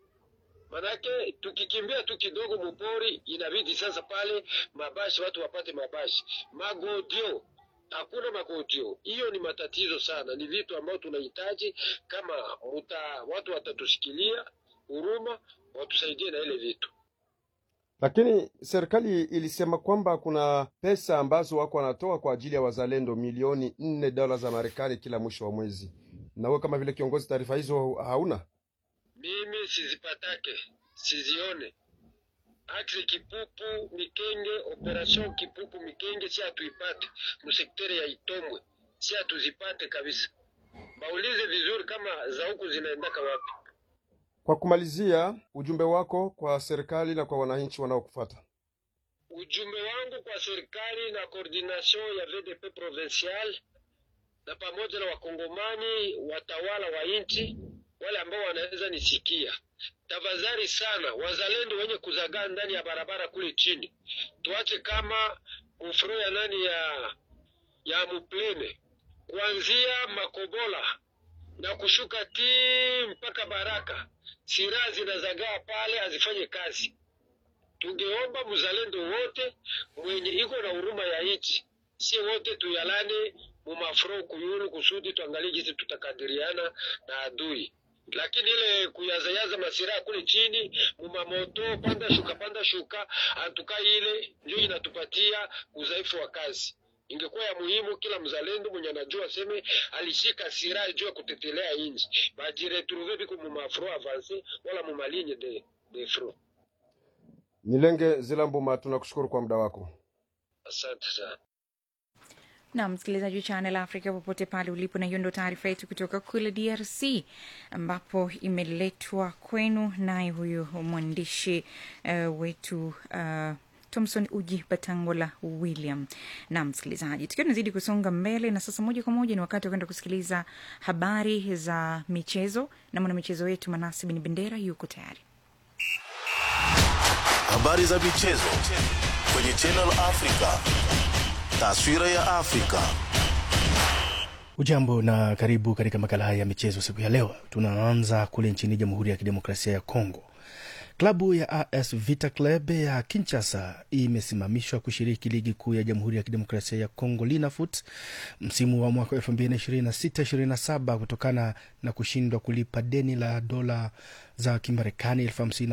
manake tukikimbia tu kidogo mupori, inabidi sasa pale mabashi, watu wapate mabashi, magodio hakuna magodio. Hiyo ni matatizo sana, ni vitu ambayo tunahitaji kama muta, watu watatushikilia huruma, watusaidie na ile vitu Lakini serikali ilisema kwamba kuna pesa ambazo wako wanatoa kwa ajili ya wazalendo milioni nne dola za Marekani kila mwisho wa mwezi. Na wewe kama vile kiongozi, taarifa hizo hauna? mimi sizipatake sizione axe kipupu mikenge operation kipupu mikenge si hatuipate musekteri ya itombwe si hatuzipate kabisa baulize vizuri kama za huku zinaendaka wapi Kwa kumalizia, ujumbe wako kwa serikali na kwa wananchi wanaokufuata. ujumbe wangu kwa serikali na coordination ya VDP provincial na pamoja na wakongomani watawala wa nchi wale ambao wanaweza nisikia, tafadhali sana, wazalendo wenye kuzagaa ndani ya barabara kule chini, tuache kama ufuro ya nani ya ya muplene kuanzia Makobola na kushuka ti mpaka Baraka, silaha zinazagaa pale, hazifanye kazi. Tungeomba mzalendo wote mwenye iko na huruma ya nchi, si wote tuyalane mumafuro kuyulu, kusudi tuangalie jinsi tutakadiriana na adui. lakini ile kuyazayaza masiraha kule chini mumamoto, panda shuka, panda shuka, antuka ile ndio inatupatia udhaifu wa kazi. Ingekuwa ya muhimu kila mzalendo mwenye anajua aseme alishika silaha juu ya kutetelea inji, bajiretrouve biko mumafro avance wala mumaligne de, de front. Milenge Zilambuma, tunakushukuru kwa muda wako. Asante sana. na msikilizaji wa Channel Africa popote pale ulipo, na hiyo ndo taarifa yetu kutoka kule DRC ambapo imeletwa kwenu naye huyu mwandishi uh, wetu uh, Thomson Uji Batangola William. Na msikilizaji, tukiwa tunazidi kusonga mbele, na sasa moja kwa moja ni wakati wa kwenda kusikiliza habari za michezo, na mwanamichezo wetu Manasi Bin Bendera yuko tayari. Habari za michezo kwenye Channel Africa. Taswira ya Afrika. Ujambo na karibu katika makala haya ya michezo siku ya leo. Tunaanza kule nchini Jamhuri ya Kidemokrasia ya Kongo. Klabu ya AS Vita Club ya Kinshasa imesimamishwa kushiriki ligi kuu ya Jamhuri ya Kidemokrasia ya Kongo Linafoot msimu wa mwaka 2026/27 kutokana na kushindwa kulipa deni la dola za Kimarekani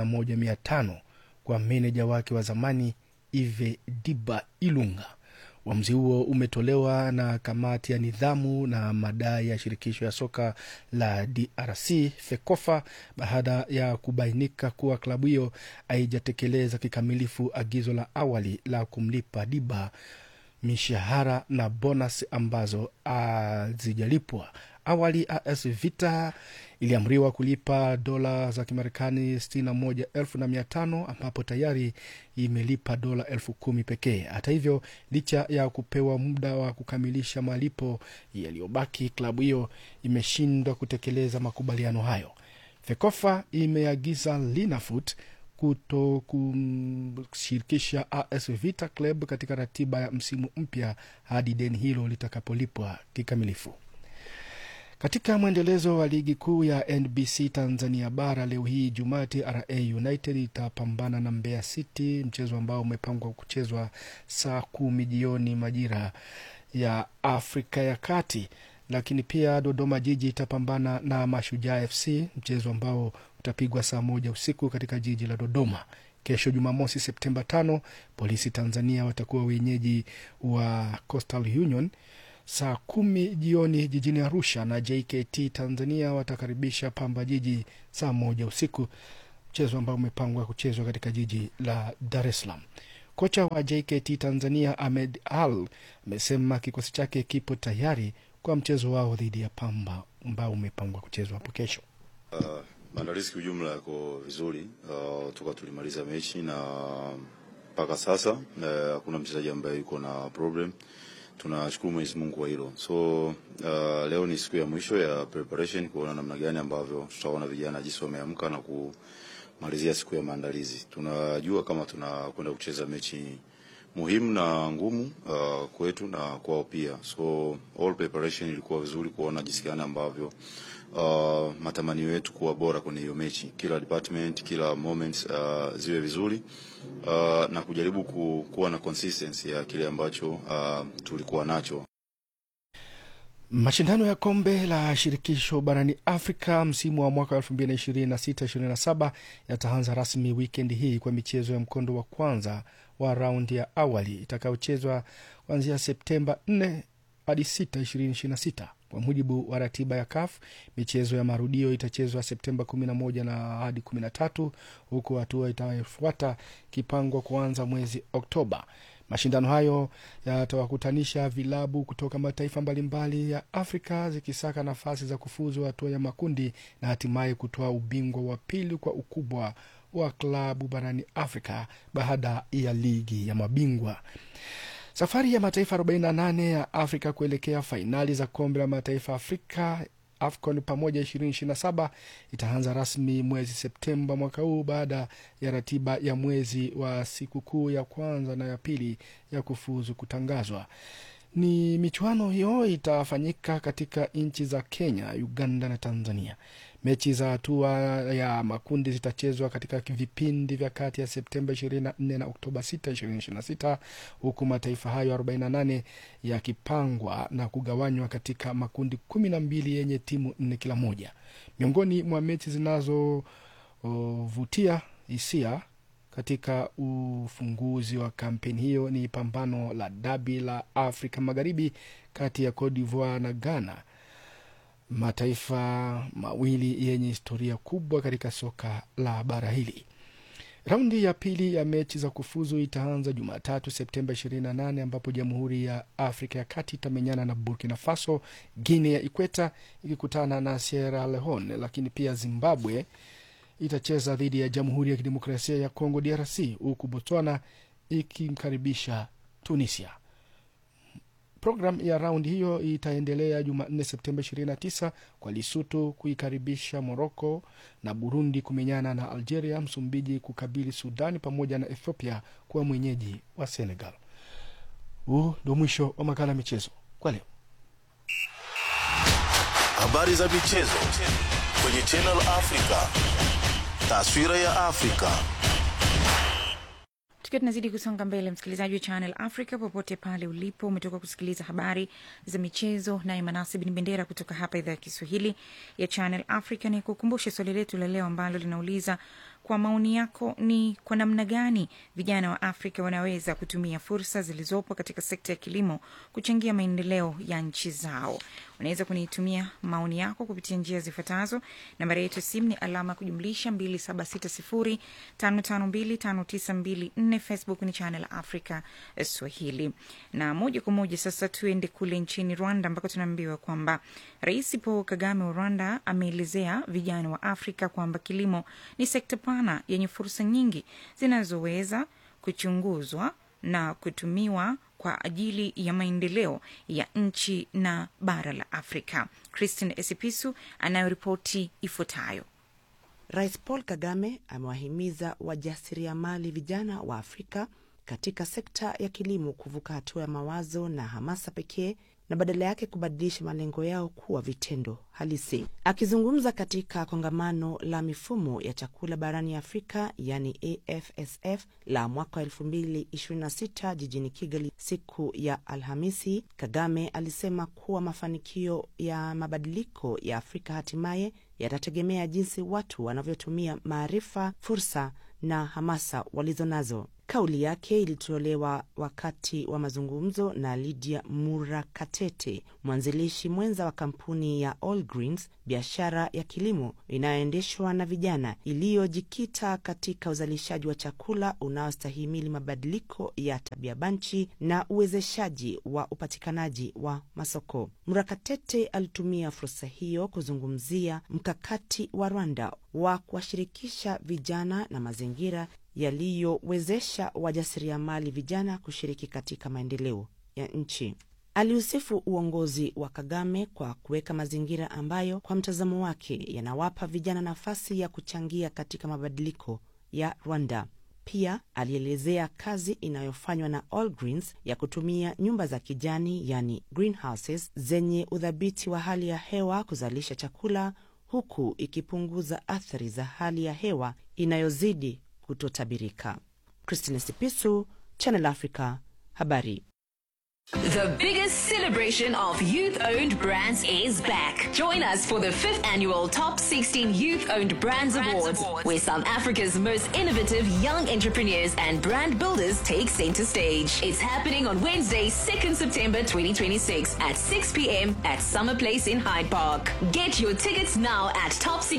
51,500 kwa meneja wake wa zamani Ive Diba Ilunga. Uamuzi huo umetolewa na kamati ya nidhamu na madai ya shirikisho ya soka la DRC FEKOFA baada ya kubainika kuwa klabu hiyo haijatekeleza kikamilifu agizo la awali la kumlipa Diba mishahara na bonus ambazo hazijalipwa. Awali AS Vita iliamriwa kulipa dola za Kimarekani sitini na moja elfu na mia tano ambapo tayari imelipa dola elfu kumi pekee. Hata hivyo, licha ya kupewa muda wa kukamilisha malipo yaliyobaki, klabu hiyo imeshindwa kutekeleza makubaliano hayo. FEKOFA imeagiza Linafoot kuto kushirikisha AS Vita Club katika ratiba ya msimu mpya hadi deni hilo litakapolipwa kikamilifu. Katika mwendelezo wa ligi kuu ya NBC Tanzania bara leo hii Jumaa, TRA United itapambana na Mbeya City, mchezo ambao umepangwa kuchezwa saa kumi jioni majira ya Afrika ya Kati. Lakini pia Dodoma Jiji itapambana na Mashujaa FC, mchezo ambao utapigwa saa moja usiku katika jiji la Dodoma. Kesho Jumamosi Septemba tano, Polisi Tanzania watakuwa wenyeji wa Coastal Union saa kumi jioni jijini Arusha, na JKT Tanzania watakaribisha Pamba Jiji saa moja usiku, mchezo ambao umepangwa kuchezwa katika jiji la Dar es Salaam. Kocha wa JKT Tanzania Ahmed Al amesema kikosi chake kipo tayari kwa mchezo wao dhidi ya Pamba ambao umepangwa kuchezwa hapo kesho. Uh, maandalizi kiujumla yako vizuri uh, toka tulimaliza mechi na mpaka sasa hakuna uh, mchezaji ambaye yuko na problem. Tunashukuru Mwenyezi Mungu kwa hilo. So uh, leo ni siku ya mwisho ya preparation kuona namna gani ambavyo tutaona vijana jinsi wameamka na kumalizia siku ya maandalizi. Tunajua kama tunakwenda kucheza mechi muhimu na ngumu uh, kwetu na kwao pia. So all preparation ilikuwa vizuri kuona jinsi gani ambavyo uh, matamanio yetu kuwa bora kwenye hiyo mechi, kila department, kila moments uh, ziwe vizuri uh, na kujaribu ku, kuwa na consistency ya kile ambacho uh, tulikuwa nacho. Mashindano ya kombe la shirikisho barani Afrika msimu wa mwaka 2026/27 yataanza rasmi wikendi hii kwa michezo ya mkondo wa kwanza wa raundi ya awali itakayochezwa kuanzia Septemba 4 hadi 6, 2026. Kwa mujibu wa ratiba ya CAF, michezo ya marudio itachezwa Septemba 11 na hadi 13, huku hatua itayofuata kipangwa kuanza mwezi Oktoba. Mashindano hayo yatawakutanisha vilabu kutoka mataifa mbalimbali ya Afrika zikisaka nafasi za kufuzu hatua ya makundi na hatimaye kutoa ubingwa wa pili kwa ukubwa wa klabu barani Afrika baada ya ligi ya mabingwa. Safari ya mataifa 48 ya Afrika kuelekea fainali za kombe la mataifa Afrika AFCON pamoja 2027 itaanza rasmi mwezi Septemba mwaka huu baada ya ratiba ya mwezi wa sikukuu ya kwanza na ya pili ya kufuzu kutangazwa. ni michuano hiyo itafanyika katika nchi za Kenya, Uganda na Tanzania. Mechi za hatua ya makundi zitachezwa katika vipindi vya kati ya Septemba 24 na Oktoba 6, 2026 huku mataifa hayo 48 yakipangwa na kugawanywa katika makundi kumi na mbili yenye timu nne kila moja. Miongoni mwa mechi zinazovutia hisia katika ufunguzi wa kampeni hiyo ni pambano la dabi la Afrika Magharibi kati ya Cote d'Ivoire na Ghana, mataifa mawili yenye historia kubwa katika soka la bara hili. Raundi ya pili ya mechi za kufuzu itaanza Jumatatu Septemba 28 ambapo Jamhuri ya Afrika ya Kati itamenyana na Burkina Faso, Guinea ya Ikweta ikikutana na Sierra Leone, lakini pia Zimbabwe itacheza dhidi ya Jamhuri ya Kidemokrasia ya Kongo DRC, huku Botswana ikimkaribisha Tunisia. Programu ya raundi hiyo itaendelea Jumanne Septemba 29 kwa Lesotho kuikaribisha Moroko na Burundi kumenyana na Algeria, Msumbiji kukabili Sudani pamoja na Ethiopia kuwa mwenyeji wa Senegal. Huu ndio mwisho wa makala ya michezo kwa leo. Habari za michezo kwenye Channel Africa. Taswira ya Afrika. tukiwa tunazidi kusonga mbele msikilizaji wa channel africa popote pale ulipo umetoka kusikiliza habari za michezo naye manase bin bendera kutoka hapa idhaa ya kiswahili ya channel africa ni kukumbushe swali letu la leo ambalo linauliza kwa maoni yako ni kwa namna gani vijana wa afrika wanaweza kutumia fursa zilizopo katika sekta ya kilimo kuchangia maendeleo ya nchi zao unaweza kunitumia maoni yako kupitia njia zifuatazo nambari yetu ya simu ni alama ya kujumlisha 276055259254 facebook ni channel africa swahili na moja kwa moja sasa tuende kule nchini rwanda ambako tunaambiwa kwamba rais paul kagame wa rwanda ameelezea vijana wa afrika kwamba kilimo ni sekta pana yenye fursa nyingi zinazoweza kuchunguzwa na kutumiwa kwa ajili ya maendeleo ya nchi na bara la afrika christine esipisu anayoripoti ifuatayo Rais Paul Kagame amewahimiza wajasiriamali vijana wa Afrika katika sekta ya kilimo kuvuka hatua ya mawazo na hamasa pekee na badala yake kubadilisha malengo yao kuwa vitendo halisi. Akizungumza katika kongamano la mifumo ya chakula barani Afrika, yani AFSF la mwaka wa 2026 jijini Kigali siku ya Alhamisi, Kagame alisema kuwa mafanikio ya mabadiliko ya Afrika hatimaye yatategemea jinsi watu wanavyotumia maarifa, fursa na hamasa walizo nazo. Kauli yake ilitolewa wakati wa mazungumzo na Lydia Murakatete, mwanzilishi mwenza wa kampuni ya All Greens, biashara ya kilimo inayoendeshwa na vijana, iliyojikita katika uzalishaji wa chakula unaostahimili mabadiliko ya tabia banchi na uwezeshaji wa upatikanaji wa masoko. Murakatete alitumia fursa hiyo kuzungumzia mkakati wa Rwanda wa kuwashirikisha vijana na mazingira yaliyowezesha wajasiriamali vijana kushiriki katika maendeleo ya nchi. Aliusifu uongozi wa Kagame kwa kuweka mazingira ambayo kwa mtazamo wake yanawapa vijana nafasi ya kuchangia katika mabadiliko ya Rwanda. Pia alielezea kazi inayofanywa na All Greens ya kutumia nyumba za kijani, yani greenhouses, zenye udhabiti wa hali ya hewa kuzalisha chakula huku ikipunguza athari za hali ya hewa inayozidi kutotabirika. Christine Sipisu, Channel Africa, habari. The biggest celebration of youth owned brands is back. Join us for the fifth annual Top 16 Youth Owned Brands, Awards, where South Africa's most innovative young entrepreneurs and brand builders take center stage. It's happening on Wednesday, 2nd September 2026 at 6 p.m. at Summer Place in Hyde Park. Get your tickets now at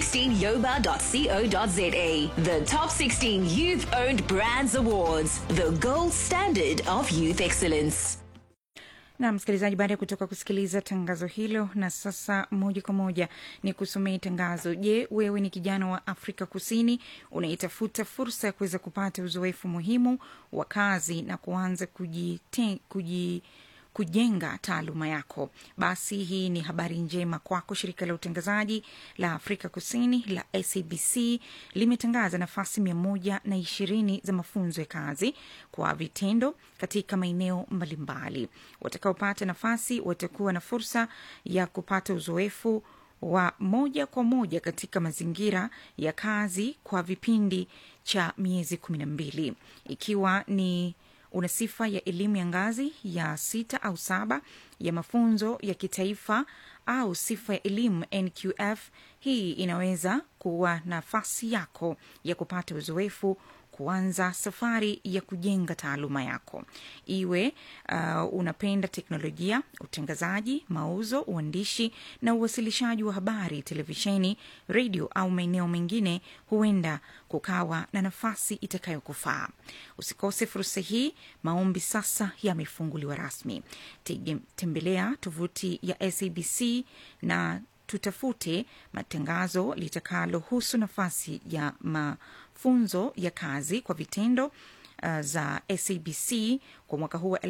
top16yoba.co.za. The Top 16 Youth Owned Brands Awards, the gold standard of youth excellence. na msikilizaji baada ya kutoka kusikiliza tangazo hilo na sasa moja kwa moja ni kusomea tangazo je wewe ni kijana wa afrika kusini unaitafuta fursa ya kuweza kupata uzoefu muhimu wa kazi na kuanza kujite, kuji kujenga taaluma yako basi hii ni habari njema kwako shirika la utangazaji la afrika kusini la sabc limetangaza nafasi mia moja na ishirini za mafunzo ya kazi kwa vitendo katika maeneo mbalimbali watakaopata nafasi watakuwa na fursa ya kupata uzoefu wa moja kwa moja katika mazingira ya kazi kwa vipindi cha miezi kumi na mbili ikiwa ni una sifa ya elimu ya ngazi ya sita au saba ya mafunzo ya kitaifa au sifa ya elimu nqf hii inaweza kuwa nafasi yako ya kupata uzoefu kuanza safari ya kujenga taaluma yako iwe uh, unapenda teknolojia utangazaji mauzo uandishi na uwasilishaji wa habari televisheni redio au maeneo mengine huenda kukawa na nafasi itakayokufaa usikose fursa hii maombi sasa yamefunguliwa rasmi Tege- tembelea tovuti ya sabc na tutafute matangazo litakalohusu nafasi ya mafunzo ya kazi kwa vitendo uh, za sabc kwa mwaka huu wa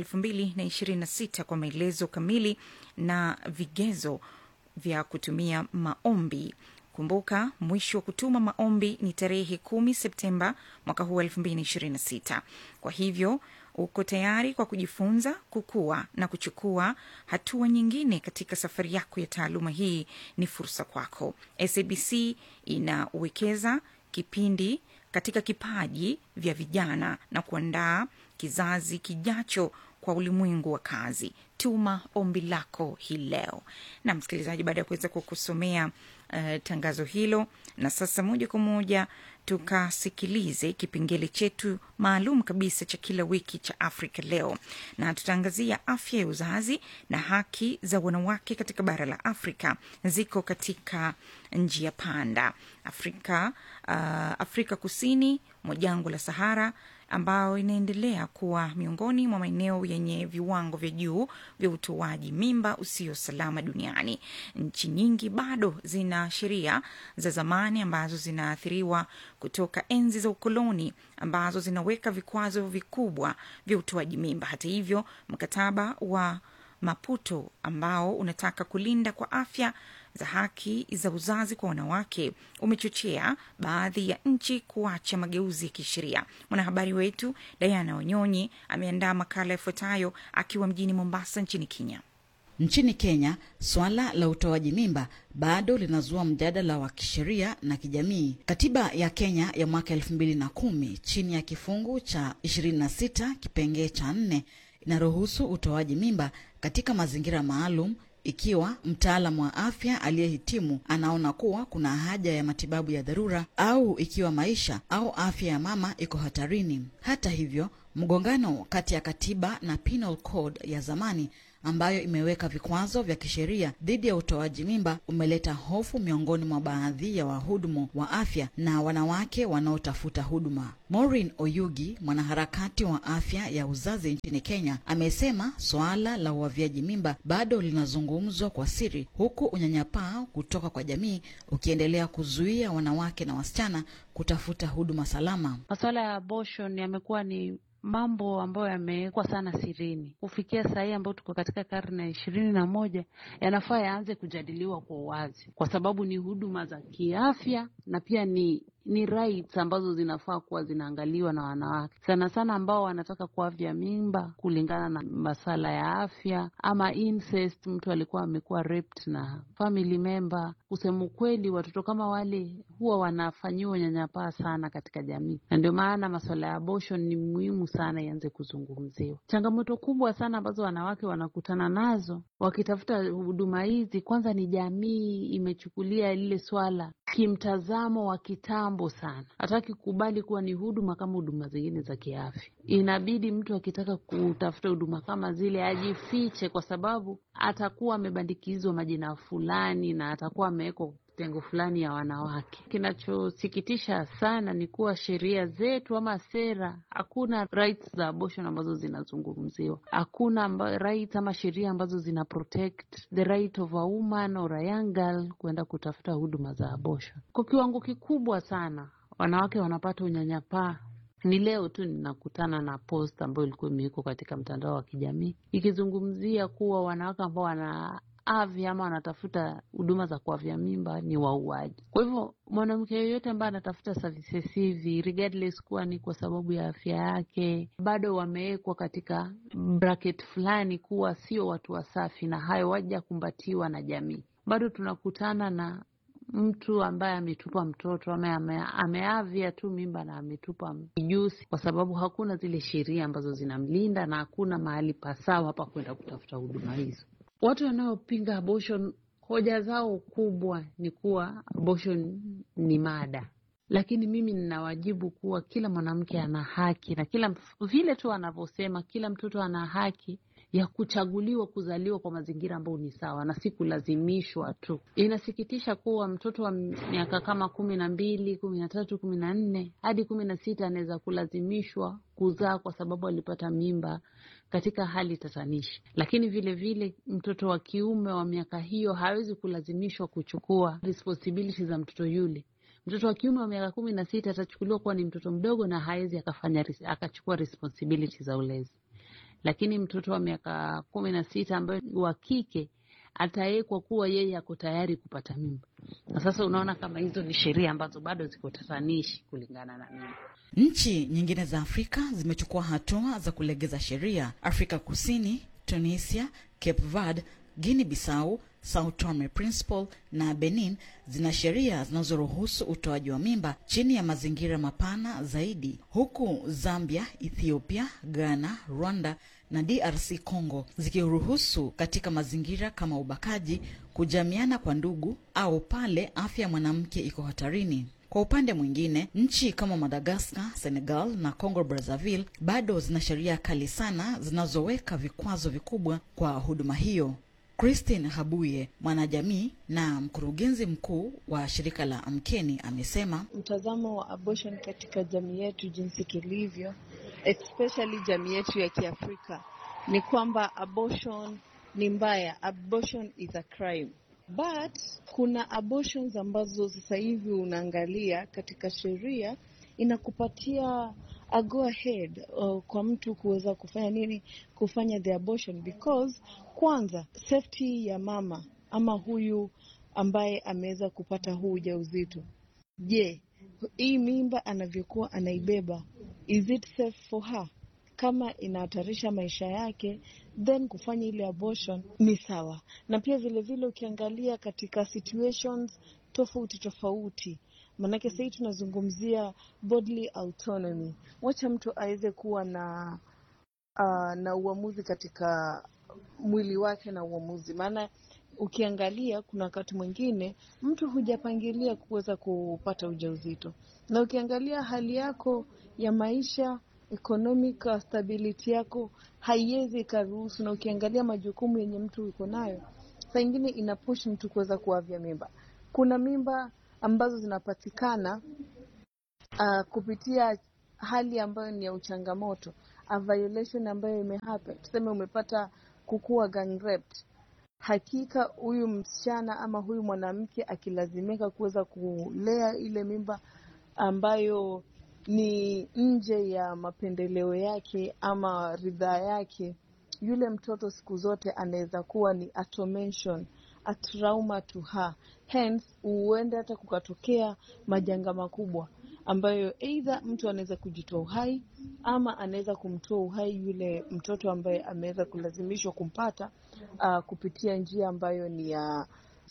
226 kwa maelezo kamili na vigezo vya kutumia maombi kumbuka mwisho wa kutuma maombi ni tarehe kumi septemba mwaka huu wa 226 kwa hivyo uko tayari kwa kujifunza kukua na kuchukua hatua nyingine katika safari yako ya taaluma hii ni fursa kwako sabc inawekeza kipindi katika kipaji vya vijana na kuandaa kizazi kijacho kwa ulimwengu wa kazi tuma ombi lako hii leo na msikilizaji baada ya kuweza kukusomea uh, tangazo hilo na sasa moja kwa moja tukasikilize kipengele chetu maalum kabisa cha kila wiki cha afrika leo na tutaangazia afya ya uzazi na haki za wanawake katika bara la afrika ziko katika njia panda afrika uh, afrika kusini mwa jangwa la sahara ambayo inaendelea kuwa miongoni mwa maeneo yenye viwango vya juu vya utoaji mimba usio salama duniani. Nchi nyingi bado zina sheria za zamani ambazo zinaathiriwa kutoka enzi za ukoloni ambazo zinaweka vikwazo vikubwa vya utoaji mimba. Hata hivyo, mkataba wa Maputo ambao unataka kulinda kwa afya za haki za uzazi kwa wanawake umechochea baadhi ya nchi kuacha mageuzi ya kisheria. Mwanahabari wetu Diana Wanyonyi ameandaa makala yafuatayo akiwa mjini Mombasa nchini Kenya. Nchini Kenya, swala la utoaji mimba bado linazua mjadala wa kisheria na kijamii. Katiba ya Kenya ya mwaka elfu mbili na kumi chini ya kifungu cha 26 kipengee cha nne inaruhusu utoaji mimba katika mazingira maalum ikiwa mtaalam wa afya aliyehitimu anaona kuwa kuna haja ya matibabu ya dharura au ikiwa maisha au afya ya mama iko hatarini. Hata hivyo, mgongano kati ya katiba na penal code ya zamani ambayo imeweka vikwazo vya kisheria dhidi ya utoaji mimba umeleta hofu miongoni mwa baadhi ya wahudumu wa afya na wanawake wanaotafuta huduma. Maureen Oyugi, mwanaharakati wa afya ya uzazi nchini Kenya, amesema suala la uavyaji mimba bado linazungumzwa kwa siri, huku unyanyapaa kutoka kwa jamii ukiendelea kuzuia wanawake na wasichana kutafuta huduma salama. Masuala ya abortion yamekuwa ni mambo ambayo yamewekwa sana sirini. Kufikia saa hii ambayo tuko katika karne ya ishirini na moja, yanafaa yaanze kujadiliwa kwa uwazi, kwa sababu ni huduma za kiafya na pia ni ni rights ambazo zinafaa kuwa zinaangaliwa na wanawake sana sana ambao wanataka kuavya mimba kulingana na masala ya afya ama incest, mtu alikuwa amekuwa raped na family member. Kusema ukweli, watoto kama wale huwa wanafanyiwa unyanyapaa sana katika jamii, na ndio maana masuala ya abortion ni muhimu sana ianze kuzungumziwa. Changamoto kubwa sana ambazo wanawake wanakutana nazo wakitafuta huduma hizi, kwanza ni jamii imechukulia lile swala kimtazamo wa kitambo sana, hataki kukubali kuwa ni huduma kama huduma zingine za kiafya. Inabidi mtu akitaka kutafuta huduma kama zile ajifiche, kwa sababu atakuwa amebandikizwa majina fulani na atakuwa amewekwa tengo fulani ya wanawake. Kinachosikitisha sana ni kuwa sheria zetu ama sera, hakuna rights za abortion ambazo zinazungumziwa. Hakuna amba, rights ama sheria ambazo zina protect the right of a woman or a young girl kuenda kutafuta huduma za abortion. Kwa kiwango kikubwa sana wanawake wanapata unyanyapaa Ni leo tu ninakutana na post ambayo ilikuwa imewekwa katika mtandao wa kijamii ikizungumzia kuwa wanawake ambao wana afya ama wanatafuta huduma za kuavya mimba ni wauaji. Kwa hivyo mwanamke yoyote ambaye anatafuta services hivi regardless kuwa ni kwa sababu ya afya yake, bado wamewekwa katika bracket fulani kuwa sio watu wasafi, na hayo wajakumbatiwa na jamii. Bado tunakutana na mtu ambaye ametupa mtoto ama ame, ameavya tu mimba na ametupa mijusi, kwa sababu hakuna zile sheria ambazo zinamlinda na hakuna mahali pasawa pa kwenda kutafuta huduma hizo. Watu wanaopinga abortion, hoja zao kubwa ni kuwa abortion ni mada, lakini mimi ninawajibu kuwa kila mwanamke ana haki na kila vile tu anavyosema, kila mtoto ana haki ya kuchaguliwa kuzaliwa kwa mazingira ambayo ni sawa na si kulazimishwa tu. Inasikitisha kuwa mtoto wa miaka kama kumi na mbili, kumi na tatu, kumi na nne hadi kumi na sita anaweza kulazimishwa kuzaa kwa sababu alipata mimba katika hali tatanishi, lakini vile vile mtoto wa kiume wa miaka hiyo hawezi kulazimishwa kuchukua responsibility za mtoto yule. Mtoto wa kiume wa miaka kumi na sita atachukuliwa kuwa ni mtoto mdogo na hawezi akafanya akachukua responsibility za ulezi lakini mtoto wa miaka kumi na sita ambaye wa kike atawekwa kuwa yeye ako tayari kupata mimba. Na sasa unaona kama hizo ni sheria ambazo bado ziko tatanishi kulingana na mimi. Nchi nyingine za Afrika zimechukua hatua za kulegeza sheria. Afrika Kusini, Tunisia, Cape Verde, Guinea Bissau, Sao Tome Principe na Benin zina sheria zinazoruhusu utoaji wa mimba chini ya mazingira mapana zaidi, huku Zambia, Ethiopia, Ghana, Rwanda na DRC Congo zikiruhusu katika mazingira kama ubakaji, kujamiana kwa ndugu au pale afya ya mwanamke iko hatarini. Kwa upande mwingine, nchi kama Madagaskar, Senegal na Congo Brazzaville bado zina sheria kali sana zinazoweka vikwazo vikubwa kwa huduma hiyo. Christine Habuye, mwanajamii na mkurugenzi mkuu wa shirika la Amkeni, amesema mtazamo wa abortion katika jamii yetu jinsi tulivyo, especially jamii yetu ya Kiafrika, ni kwamba abortion ni mbaya, abortion is a crime. But kuna abortions ambazo sasa hivi unaangalia katika sheria inakupatia a go ahead uh, kwa mtu kuweza kufanya nini, kufanya the abortion because kwanza safety ya mama ama huyu ambaye ameweza kupata huu ujauzito. Je, hii mimba anavyokuwa anaibeba, is it safe for her? Kama inahatarisha maisha yake, then kufanya ile abortion ni sawa. Na pia vile vile ukiangalia katika situations tofauti tofauti Maanake sahii tunazungumzia bodily autonomy, wacha mtu aweze kuwa na uh, na uamuzi katika mwili wake na uamuzi. Maana ukiangalia kuna wakati mwingine mtu hujapangilia kuweza kupata ujauzito, na ukiangalia hali yako ya maisha economic stability yako haiwezi ikaruhusu, na ukiangalia majukumu yenye mtu uko nayo, saa ingine inapush mtu kuweza kuavya mimba. Kuna mimba ambazo zinapatikana uh, kupitia hali ambayo ni ya uchangamoto, a violation ambayo imehappen, tuseme umepata kukuwa gang raped. Hakika huyu msichana ama huyu mwanamke akilazimika kuweza kulea ile mimba ambayo ni nje ya mapendeleo yake ama ridhaa yake, yule mtoto siku zote anaweza kuwa ni a tormention, a trauma to her. Hence huenda hata kukatokea majanga makubwa ambayo eidha mtu anaweza kujitoa uhai ama anaweza kumtoa uhai yule mtoto ambaye ameweza kulazimishwa kumpata uh, kupitia njia ambayo ni ya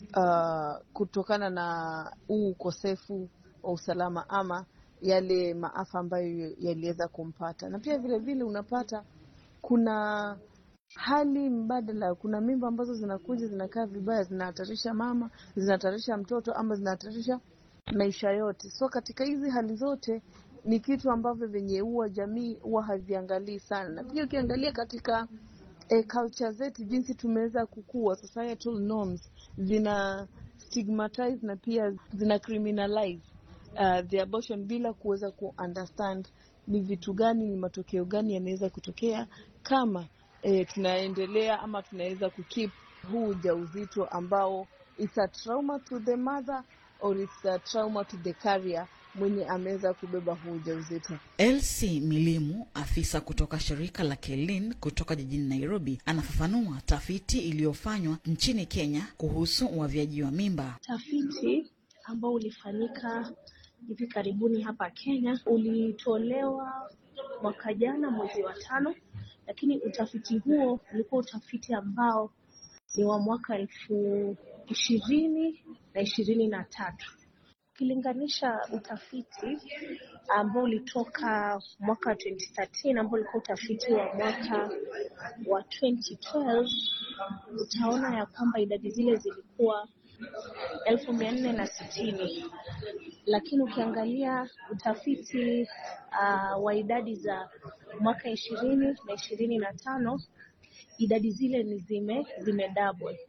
uh, kutokana na huu ukosefu wa usalama ama yale maafa ambayo yaliweza kumpata. Na pia vile vile unapata kuna hali mbadala, kuna mimba ambazo zinakuja zinakaa vibaya, zinahatarisha mama, zinahatarisha mtoto ama zinahatarisha maisha yote. So katika hizi hali zote ni kitu ambavyo venye huwa jamii huwa haviangalii sana, na pia ukiangalia katika e, culture zetu jinsi tumeweza kukua, societal norms zina stigmatize na pia zina criminalize uh, the abortion bila kuweza ku understand ni vitu gani, ni matokeo gani yanaweza kutokea kama e, tunaendelea ama tunaweza kukip huu ujauzito ambao it's a trauma to the mother or it's a trauma to the carrier mwenye ameweza kubeba huu ujauzito. Elsie Milimu, afisa kutoka shirika la Kelin kutoka jijini Nairobi, anafafanua tafiti iliyofanywa nchini Kenya kuhusu uavyaji wa mimba. Utafiti ambao ulifanyika hivi karibuni hapa Kenya ulitolewa mwaka jana mwezi wa tano, lakini utafiti huo ulikuwa utafiti ambao ni wa mwaka elfu ishirini na ishirini na tatu ukilinganisha utafiti ambao ulitoka mwaka 2013 ambao ulikuwa utafiti wa mwaka wa 2012 utaona ya kwamba idadi zile zilikuwa elfu mia nne na sitini lakini ukiangalia utafiti uh, wa idadi za mwaka ishirini na ishirini na tano idadi zile ni zime zime double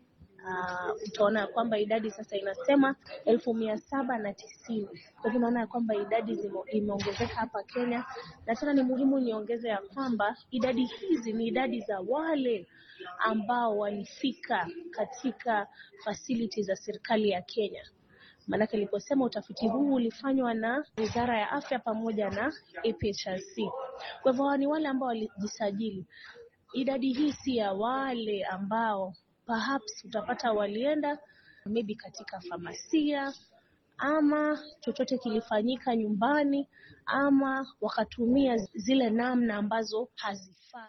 uh, utaona ya kwamba idadi sasa inasema elfu mia saba na tisini kwa hivyo unaona ya kwamba idadi zimo- imeongezeka hapa Kenya, na tena ni muhimu niongeze ya kwamba idadi hizi ni idadi za wale ambao walifika katika facility za serikali ya Kenya. Maanake niliposema utafiti huu ulifanywa na Wizara ya Afya pamoja na APHRC. Kwa hivyo hawa ni wale ambao walijisajili. Idadi hii si ya wale ambao perhaps utapata walienda maybe katika famasia ama chochote kilifanyika nyumbani ama wakatumia zile namna ambazo hazifai.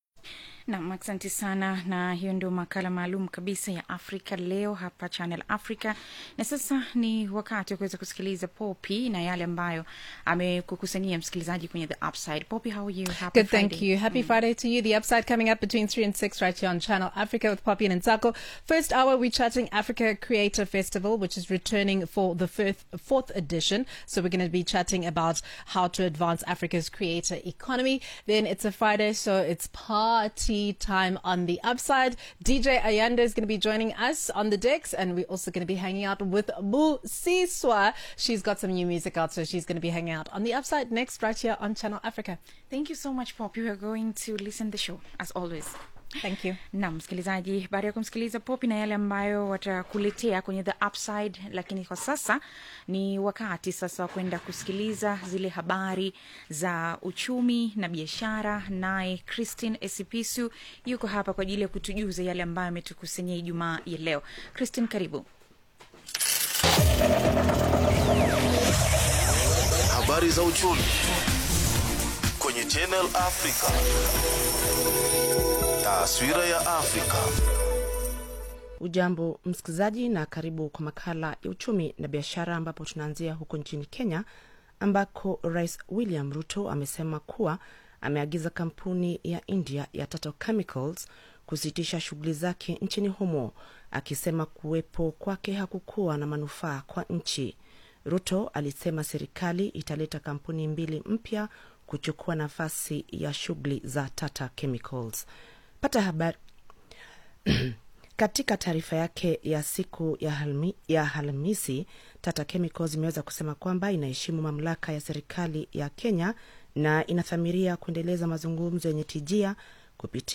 Nam, asante sana, na hiyo ndio makala maalum kabisa ya Afrika leo hapa Channel Africa. Na sasa ni wakati wa kuweza kusikiliza Poppy na yale ambayo amekukusanyia msikilizaji kwenye The Upside. Poppy, how are you? Happy Good, thank Friday. you. Happy Friday to you. The Upside coming up between 3 and 6 right here on Channel Africa with Poppy and Nzako. First hour, we're chatting Africa Creator Festival, which is returning for the fifth, fourth edition. So we're going to be chatting about how to advance Africa's creator economy. Then it's a Friday, so it's party time on the Upside. DJ Ayanda is going to be joining us on the decks, and we're also going to be hanging out with Bu Siswa. She's got some new music out, so she's going to be hanging out on the Upside next right here on Channel Africa. Thank you so much Poppy. We are going to listen the show as always. Thank you. na msikilizaji, baada ya kumsikiliza Popi na yale ambayo watakuletea kwenye the upside, lakini kwa sasa ni wakati sasa wa kwenda kusikiliza zile habari za uchumi na biashara. Naye Christine Esipisu yuko hapa kwa ajili ya kutujuza yale ambayo ametukusanyia Ijumaa ya leo. Christine, karibu. Habari za uchumi kwenye Channel Africa. Taswira ya Afrika. Ujambo msikilizaji, na karibu kwa makala ya uchumi na biashara, ambapo tunaanzia huko nchini Kenya ambako Rais William Ruto amesema kuwa ameagiza kampuni ya India ya Tata Chemicals kusitisha shughuli zake nchini humo, akisema kuwepo kwake hakukuwa na manufaa kwa nchi. Ruto alisema serikali italeta kampuni mbili mpya kuchukua nafasi ya shughuli za Tata Chemicals. Pata habari katika taarifa yake ya siku ya, halmi, ya Alhamisi, Tata Chemicals imeweza kusema kwamba inaheshimu mamlaka ya serikali ya Kenya na inathamiria kuendeleza mazungumzo yenye tijia kupitia